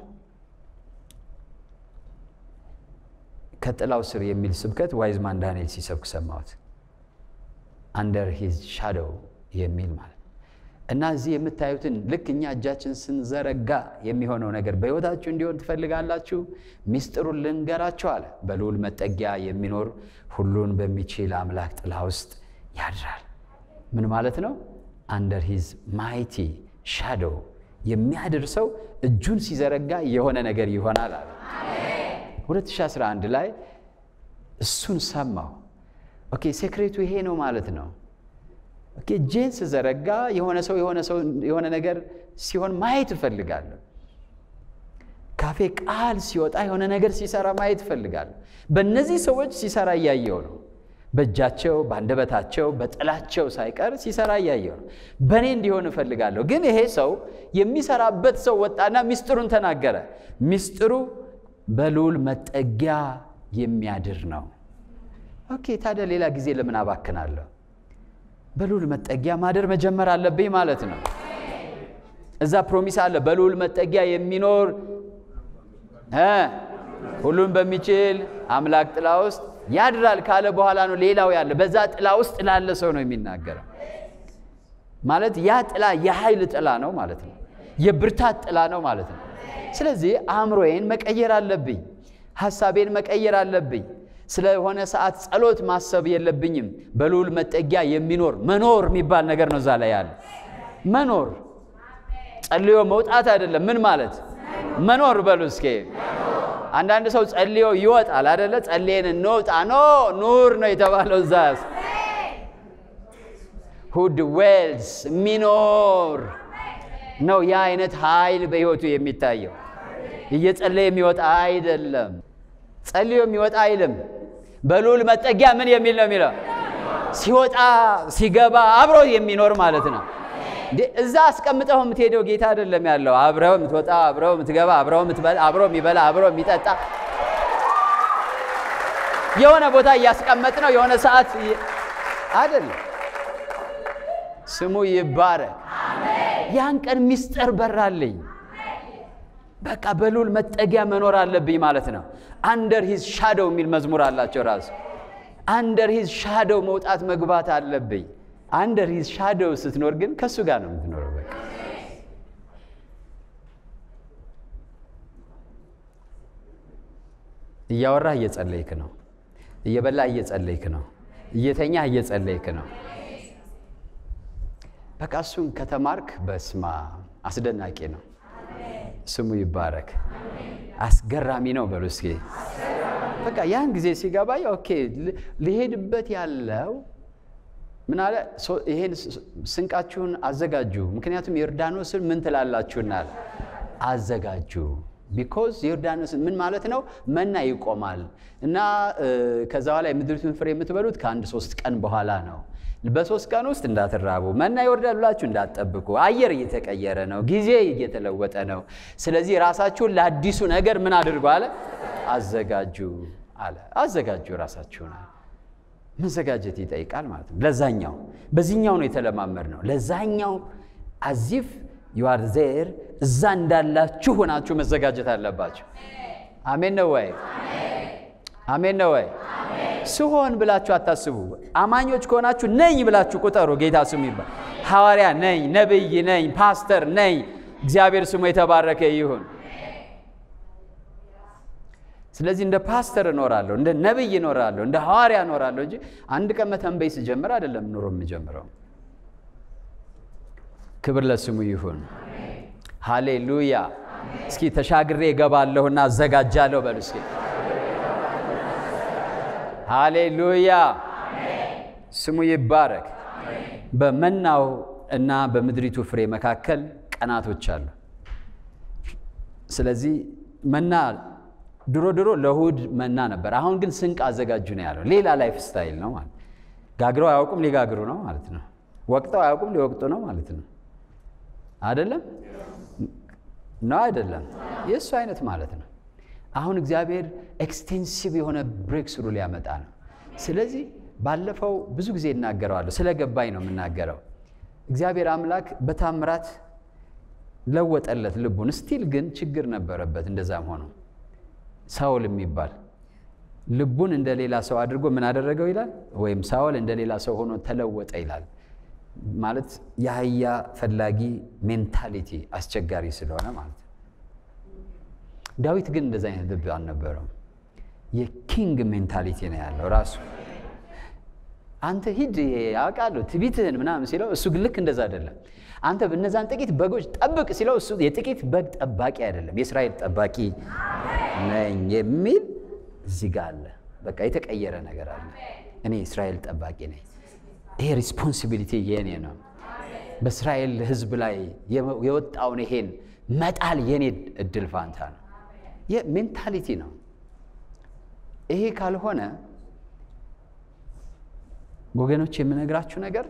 ከጥላው ስር የሚል ስብከት ዋይዝማን ዳንኤል ሲሰብክ ሰማሁት። አንደር ሂዝ ሻዶው የሚል ማለት እና እዚህ የምታዩትን ልክ እኛ እጃችን ስንዘረጋ የሚሆነው ነገር በሕይወታችሁ እንዲሆን ትፈልጋላችሁ? ሚስጥሩን ልንገራችሁ አለ። በልዑል መጠጊያ የሚኖር ሁሉን በሚችል አምላክ ጥላ ውስጥ ያድራል። ምን ማለት ነው? አንደር ሂዝ ማይቲ ሻዶው የሚያድር ሰው እጁን ሲዘረጋ የሆነ ነገር ይሆናል አለ። 2011 ላይ እሱን ሰማሁ። ኦኬ ሴክሬቱ ይሄ ነው ማለት ነው። ኦኬ እጄን ስዘረጋ የሆነ ሰው የሆነ ሰው የሆነ ነገር ሲሆን ማየት እፈልጋለሁ። ካፌ ቃል ሲወጣ የሆነ ነገር ሲሰራ ማየት እፈልጋለሁ። በእነዚህ ሰዎች ሲሰራ እያየው ነው። በእጃቸው በአንደበታቸው በጥላቸው ሳይቀር ሲሰራ እያየው ነው። በእኔ እንዲሆን እፈልጋለሁ። ግን ይሄ ሰው የሚሰራበት ሰው ወጣና ሚስጥሩን ተናገረ። ሚስጥሩ በልዑል መጠጊያ የሚያድር ነው። ኦኬ ታዲያ ሌላ ጊዜ ለምን አባክናለሁ? በልዑል መጠጊያ ማደር መጀመር አለብኝ ማለት ነው። እዛ ፕሮሚስ አለ። በልዑል መጠጊያ የሚኖር እ ሁሉን በሚችል አምላክ ጥላ ውስጥ ያድራል ካለ በኋላ ነው ሌላው ያለ። በዛ ጥላ ውስጥ ላለ ሰው ነው የሚናገረው። ማለት ያ ጥላ የኃይል ጥላ ነው ማለት ነው። የብርታት ጥላ ነው ማለት ነው። ስለዚህ አእምሮዬን መቀየር አለብኝ። ሐሳቤን መቀየር አለብኝ። ስለሆነ ሰዓት ጸሎት ማሰብ የለብኝም። በልዑል መጠጊያ የሚኖር መኖር የሚባል ነገር ነው እዛ ላይ ያለ። መኖር ጸልዮ መውጣት አይደለም። ምን ማለት መኖር በሉ እስኪ። አንዳንድ ሰው ጸልዮ ይወጣል አደለ? ጸልየን እንውጣ። ኖ ኑር ነው የተባለው እዛ ሁድ ዌልስ የሚኖር ነው ያ አይነት ኃይል በሕይወቱ የሚታየው። እየጸለየ የሚወጣ አይደለም። ጸልዮ የሚወጣ አይልም። በልዑል መጠጊያ ምን የሚል ነው የሚለው? ሲወጣ ሲገባ አብሮ የሚኖር ማለት ነው። እዛ አስቀምጠው የምትሄደው ጌታ አይደለም ያለው። አብረው የምትወጣ አብረው የምትገባ አብረው የምትበላ አብሮ የሚበላ አብሮ የሚጠጣ የሆነ ቦታ እያስቀመጥ ነው የሆነ ሰዓት አይደለም። ስሙ ይባረክ። ያን ቀን ሚስጥር በራልኝ። በቃ በልዑል መጠጊያ መኖር አለብኝ ማለት ነው። አንደር ሂዝ ሻዶው የሚል መዝሙር አላቸው ራሱ። አንደር ሂዝ ሻዶው መውጣት መግባት አለብኝ። አንደር ሂዝ ሻዶው ስትኖር ግን ከእሱ ጋር ነው የምትኖረው። በቃ እያወራህ እየጸለይክ ነው። እየበላህ እየጸለይክ ነው። እየተኛህ እየጸለይክ ነው። በቃ እሱን ከተማርክ በስማ አስደናቂ ነው። ስሙ ይባረክ። አስገራሚ ነው በሉ እስኪ። በቃ ያን ጊዜ ሲገባኝ ኦኬ ሊሄድበት ያለው ምን አለ፣ ይሄን ስንቃችሁን አዘጋጁ፣ ምክንያቱም ዮርዳኖስን ምን ትላላችሁናል? አዘጋጁ። ቢኮዝ ዮርዳኖስ ምን ማለት ነው? መና ይቆማል እና ከዛ በኋላ የምድሪቱን ፍሬ የምትበሉት ከአንድ ሶስት ቀን በኋላ ነው። በሶስት ቀን ውስጥ እንዳትራቡ፣ መና ይወርዳል ብላችሁ እንዳትጠብቁ። አየር እየተቀየረ ነው፣ ጊዜ እየተለወጠ ነው። ስለዚህ ራሳችሁን ለአዲሱ ነገር ምን አድርጉ አለ? አዘጋጁ አለ። አዘጋጁ ራሳችሁን አለ። መዘጋጀት ይጠይቃል ማለት ነው። ለዛኛው በዚህኛው ነው የተለማመድ ነው። ለዛኛው አዚፍ ዩአር ዜር እዛ እንዳላችሁ ሆናችሁ መዘጋጀት አለባችሁ። አሜን ነው ወይ? አሜን ነው ወይ? ስሆን ብላችሁ አታስቡ። አማኞች ከሆናችሁ ነኝ ብላችሁ ቁጠሩ። ጌታ ስሙ ይባል። ሐዋርያ ነኝ፣ ነቢይ ነኝ፣ ፓስተር ነኝ። እግዚአብሔር ስሙ የተባረከ ይሁን። ስለዚህ እንደ ፓስተር እኖራለሁ፣ እንደ ነቢይ እኖራለሁ፣ እንደ ሐዋርያ እኖራለሁ እንጂ አንድ ቀን መተንበይ ስጀምር አይደለም ኑሮ የምጀምረው። ክብር ለስሙ ይሁን። ሃሌሉያ። እስኪ ተሻግሬ እገባለሁና አዘጋጃለሁ በሉ እስኪ። ሃሌሉያ ስሙ ይባረክ። በመናው እና በምድሪቱ ፍሬ መካከል ቀናቶች አሉ። ስለዚህ መና ድሮ ድሮ ለእሑድ መና ነበር። አሁን ግን ስንቅ አዘጋጁ ነው ያለው። ሌላ ላይፍ ስታይል ነው ማለት ጋግረው አያውቁም ሊጋግሩ ነው ማለት ነው። ወቅተው አያውቁም ሊወቅጡ ነው ማለት ነው። አይደለም ነው አይደለም፣ የእሱ አይነት ማለት ነው። አሁን እግዚአብሔር ኤክስቴንሲቭ የሆነ ብሬክ ስሩ ሊያመጣ ነው። ስለዚህ ባለፈው ብዙ ጊዜ እናገረዋለሁ፣ ስለገባኝ ነው የምናገረው። እግዚአብሔር አምላክ በታምራት ለወጠለት ልቡን። ስቲል ግን ችግር ነበረበት። እንደዛም ሆኖ ሳውል የሚባል ልቡን እንደ ሌላ ሰው አድርጎ ምን አደረገው ይላል፣ ወይም ሳውል እንደ ሌላ ሰው ሆኖ ተለወጠ ይላል። ማለት የአህያ ፈላጊ ሜንታሊቲ አስቸጋሪ ስለሆነ ማለት ነው። ዳዊት ግን እንደዚ አይነት ልብ አልነበረውም። የኪንግ ሜንታሊቲ ነው ያለው ራሱ። አንተ ሂድ ያውቃለሁ ትቢትህን ምናምን ሲለው እሱ ግን ልክ እንደዛ አይደለም። አንተ እነዛን ጥቂት በጎች ጠብቅ ሲለው እሱ የጥቂት በግ ጠባቂ አይደለም፣ የእስራኤል ጠባቂ ነኝ የሚል እዚህ ጋር አለ። በቃ የተቀየረ ነገር አለ። እኔ የእስራኤል ጠባቂ ነኝ። ይሄ ሪስፖንሲቢሊቲ የኔ ነው። በእስራኤል ሕዝብ ላይ የወጣውን ይሄን መጣል የኔ እድል ፋንታ ነው። ይህ ሜንታሊቲ ነው። ይሄ ካልሆነ ወገኖች የምነግራችሁ ነገር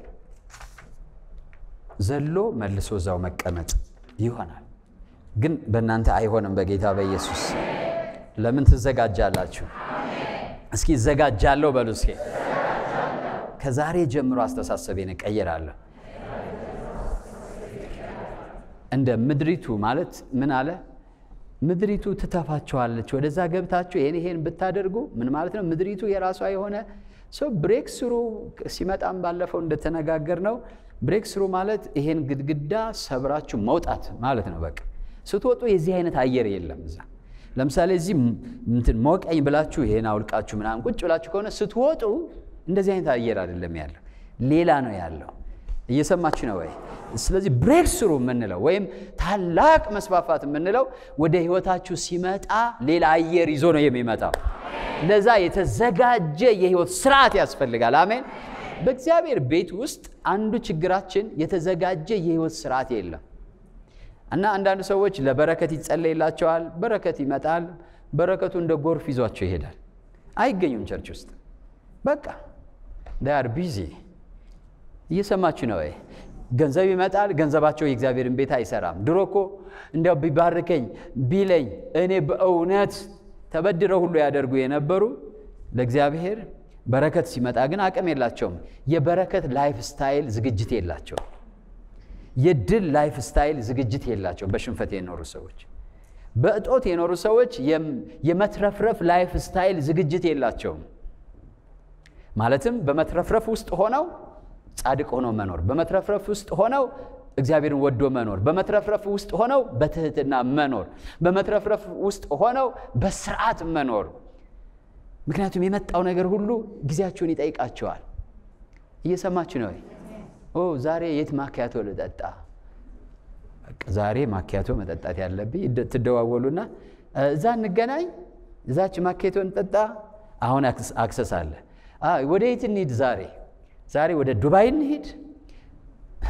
ዘሎ መልሶ እዛው መቀመጥ ይሆናል። ግን በእናንተ አይሆንም። በጌታ በኢየሱስ ለምን ትዘጋጃላችሁ? እስኪ እዘጋጃለሁ በሉ እስኪ ከዛሬ ጀምሮ አስተሳሰቤን እቀይራለሁ። እንደ ምድሪቱ ማለት ምን አለ? ምድሪቱ ትተፋቸዋለች። ወደዛ ገብታችሁ ይሄን ይሄን ብታደርጉ ምን ማለት ነው? ምድሪቱ የራሷ የሆነ ሰው ብሬክ ስሩ ሲመጣም ባለፈው እንደተነጋገር ነው። ብሬክ ስሩ ማለት ይሄን ግድግዳ ሰብራችሁ መውጣት ማለት ነው። በቃ ስትወጡ የዚህ አይነት አየር የለም እዛ። ለምሳሌ እዚህ እንትን ሞቀኝ ብላችሁ ይሄን አውልቃችሁ ምናምን ቁጭ ብላችሁ ከሆነ ስትወጡ እንደዚህ አይነት አየር አይደለም ያለው፣ ሌላ ነው ያለው። እየሰማችሁ ነው ወይ? ስለዚህ ብሬክ ስሩ የምንለው ወይም ታላቅ መስፋፋት የምንለው ወደ ህይወታችሁ ሲመጣ ሌላ አየር ይዞ ነው የሚመጣው። ለዛ የተዘጋጀ የህይወት ስርዓት ያስፈልጋል። አሜን። በእግዚአብሔር ቤት ውስጥ አንዱ ችግራችን የተዘጋጀ የህይወት ስርዓት የለም እና አንዳንድ ሰዎች ለበረከት ይጸለይላቸዋል፣ በረከት ይመጣል፣ በረከቱ እንደ ጎርፍ ይዟቸው ይሄዳል። አይገኙም ቸርች ውስጥ በቃ ዳር ቢዚ እየሰማችሁ ነው ወይ? ገንዘብ ይመጣል፣ ገንዘባቸው የእግዚአብሔርን ቤት አይሰራም። ድሮ እኮ እንዲያው ቢባርከኝ ቢለኝ እኔ በእውነት ተበድረው ሁሉ ያደርጉ የነበሩ ለእግዚአብሔር በረከት ሲመጣ ግን አቅም የላቸውም። የበረከት ላይፍ ስታይል ዝግጅት የላቸውም። የድል ላይፍ ስታይል ዝግጅት የላቸውም። በሽንፈት የኖሩ ሰዎች፣ በእጦት የኖሩ ሰዎች የመትረፍረፍ ላይፍ ስታይል ዝግጅት የላቸውም። ማለትም በመትረፍረፍ ውስጥ ሆነው ጻድቅ ሆነው መኖር፣ በመትረፍረፍ ውስጥ ሆነው እግዚአብሔርን ወዶ መኖር፣ በመትረፍረፍ ውስጥ ሆነው በትህትና መኖር፣ በመትረፍረፍ ውስጥ ሆነው በስርዓት መኖር። ምክንያቱም የመጣው ነገር ሁሉ ጊዜያቸውን ይጠይቃቸዋል። እየሰማችሁ ነው? ኦ ዛሬ የት ማኪያቶ ልጠጣ? ዛሬ ማኪያቶ መጠጣት ያለብኝ ትደዋወሉና እዛ እንገናኝ፣ እዛች ማኪያቶ እንጠጣ። አሁን አክሰስ አለ። ወደ የት እንሂድ ዛሬ? ዛሬ ወደ ዱባይ እንሂድ።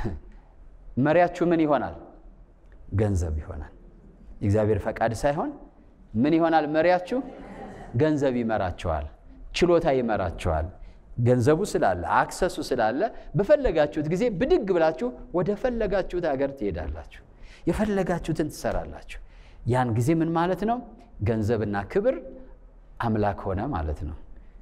መሪያችሁ ምን ይሆናል? ገንዘብ ይሆናል። የእግዚአብሔር ፈቃድ ሳይሆን ምን ይሆናል መሪያችሁ? ገንዘብ ይመራችኋል፣ ችሎታ ይመራችኋል። ገንዘቡ ስላለ አክሰሱ ስላለ በፈለጋችሁት ጊዜ ብድግ ብላችሁ ወደ ፈለጋችሁት ሀገር ትሄዳላችሁ፣ የፈለጋችሁትን ትሰራላችሁ። ያን ጊዜ ምን ማለት ነው? ገንዘብና ክብር አምላክ ሆነ ማለት ነው።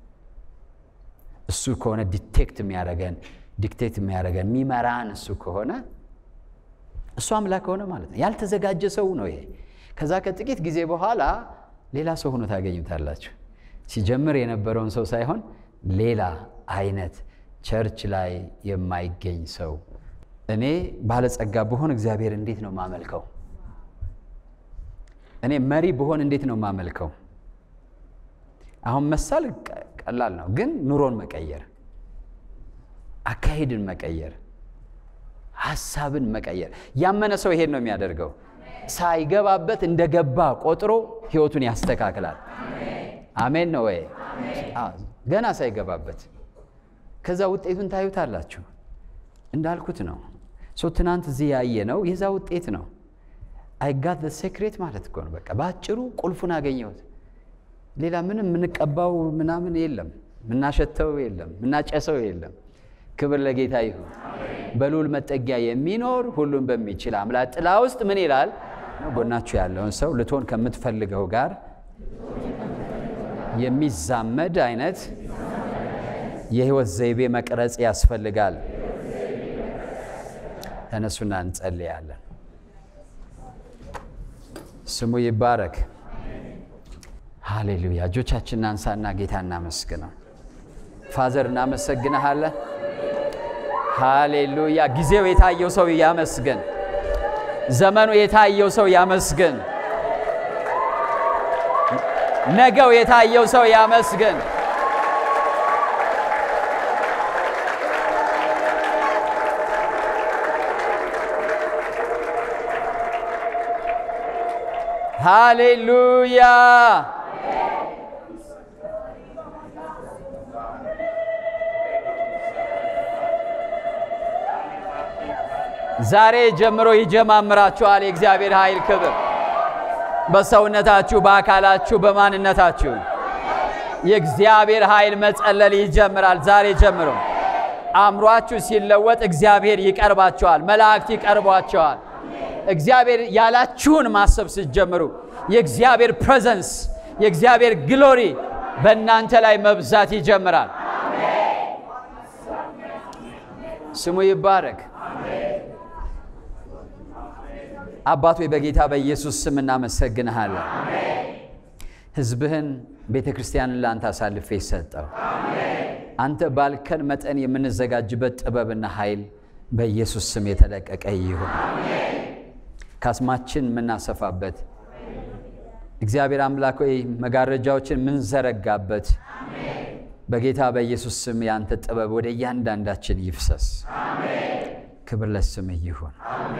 እሱ ከሆነ ዲቴክት የሚያደርገን ዲክቴት የሚያደርገን የሚመራን እሱ ከሆነ እሱ አምላክ ሆነ ማለት ነው። ያልተዘጋጀ ሰው ነው ይሄ። ከዛ ከጥቂት ጊዜ በኋላ ሌላ ሰው ሆኖ ታገኙታላችሁ። ሲጀምር የነበረውን ሰው ሳይሆን ሌላ አይነት ቸርች ላይ የማይገኝ ሰው። እኔ ባለጸጋ ብሆን እግዚአብሔር እንዴት ነው ማመልከው? እኔ መሪ ብሆን እንዴት ነው ማመልከው? አሁን መሳል ቀላል ነው፣ ግን ኑሮን መቀየር፣ አካሄድን መቀየር፣ ሀሳብን መቀየር። ያመነ ሰው ይሄን ነው የሚያደርገው። ሳይገባበት እንደገባ ቆጥሮ ህይወቱን ያስተካክላል። አሜን ነው ወይ? ገና ሳይገባበት ከዛ ውጤቱን ታዩታላችሁ። እንዳልኩት ነው። ሶ ትናንት እዚህ ያየ ነው የዛ ውጤት ነው። አይጋት ሴክሬት ማለት እኮ ነው። በቃ በአጭሩ ቁልፉን አገኘሁት። ሌላ ምንም የምንቀባው ምናምን የለም፣ የምናሸተው የለም፣ የምናጨሰው የለም። ክብር ለጌታ ይሁን። በልዑል መጠጊያ የሚኖር ሁሉን በሚችል አምላክ ጥላ ውስጥ ምን ይላል? ጎናችሁ ያለውን ሰው ልትሆን ከምትፈልገው ጋር የሚዛመድ አይነት የህይወት ዘይቤ መቅረጽ ያስፈልጋል። ተነሱና እንጸልያለን። ስሙ ይባረክ። ሃሌሉያ። እጆቻችንን አንሳና ጌታ እናመስግነው። ፋዘር እናመሰግንሃለን። ሃሌሉያ። ጊዜው የታየው ሰው ያመስግን። ዘመኑ የታየው ሰው ያመስግን። ነገው የታየው ሰው ያመስግን። ሃሌሉያ ዛሬ ጀምሮ ይጀማምራችኋል የእግዚአብሔር ኃይል ክብር በሰውነታችሁ፣ በአካላችሁ፣ በማንነታችሁ የእግዚአብሔር ኃይል መጸለል ይጀምራል። ዛሬ ጀምሮ አእምሯችሁ ሲለወጥ እግዚአብሔር ይቀርባቸዋል፣ መላእክት ይቀርቧቸዋል። እግዚአብሔር ያላችሁን ማሰብ ስትጀምሩ የእግዚአብሔር ፕሬዘንስ የእግዚአብሔር ግሎሪ በእናንተ ላይ መብዛት ይጀምራል። ስሙ ይባረክ። አባት ሆይ በጌታ በኢየሱስ ስም እናመሰግንሃለን። ሕዝብህን ቤተ ክርስቲያንን ለአንተ አሳልፌ ሰጠው። አንተ ባልከን መጠን የምንዘጋጅበት ጥበብና ኃይል በኢየሱስ ስም የተለቀቀ ይሁን። ካስማችን የምናሰፋበት እግዚአብሔር አምላክ ሆይ መጋረጃዎችን የምንዘረጋበት በጌታ በኢየሱስ ስም የአንተ ጥበብ ወደ እያንዳንዳችን ይፍሰስ። ክብር ለስምህ ይሁን።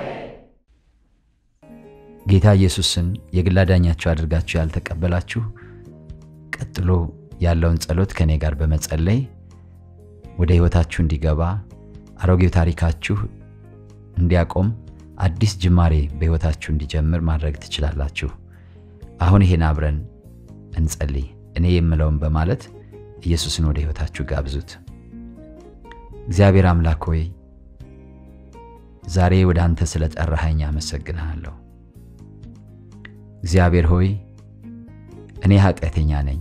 ጌታ ኢየሱስን የግል አዳኛችሁ አድርጋችሁ ያልተቀበላችሁ ቀጥሎ ያለውን ጸሎት ከእኔ ጋር በመጸለይ ወደ ሕይወታችሁ እንዲገባ አሮጌው ታሪካችሁ እንዲያቆም አዲስ ጅማሬ በሕይወታችሁ እንዲጀምር ማድረግ ትችላላችሁ። አሁን ይሄን አብረን እንጸልይ። እኔ የምለውን በማለት ኢየሱስን ወደ ሕይወታችሁ ጋብዙት። እግዚአብሔር አምላክ ሆይ ዛሬ ወደ አንተ ስለ ጠራኸኝ አመሰግንሃለሁ። እግዚአብሔር ሆይ እኔ ኃጢአተኛ ነኝ፣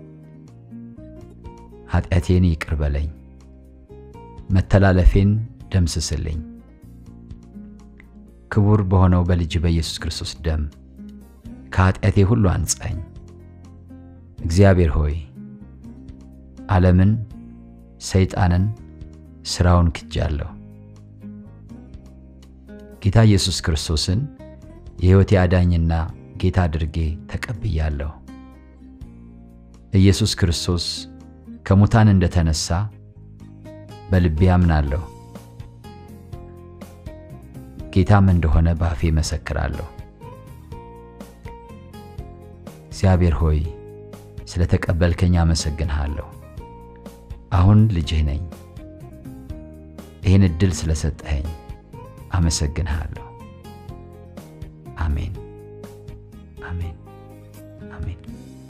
ኃጢአቴን ይቅር በለኝ፣ መተላለፌን ደምስስልኝ። ክቡር በሆነው በልጅ በኢየሱስ ክርስቶስ ደም ከኃጢአቴ ሁሉ አንጻኝ። እግዚአብሔር ሆይ ዓለምን፣ ሰይጣንን፣ ሥራውን ክጃለሁ። ጌታ ኢየሱስ ክርስቶስን የሕይወቴ አዳኝና ጌታ አድርጌ ተቀብያለሁ። ኢየሱስ ክርስቶስ ከሙታን እንደተነሳ በልቤ አምናለሁ። ጌታም እንደሆነ በአፌ መሰክራለሁ። እግዚአብሔር ሆይ ስለ ተቀበልከኝ አመሰግንሃለሁ። አሁን ልጅህ ነኝ። ይህን ዕድል ስለሰጠኸኝ አመሰግንሃለሁ።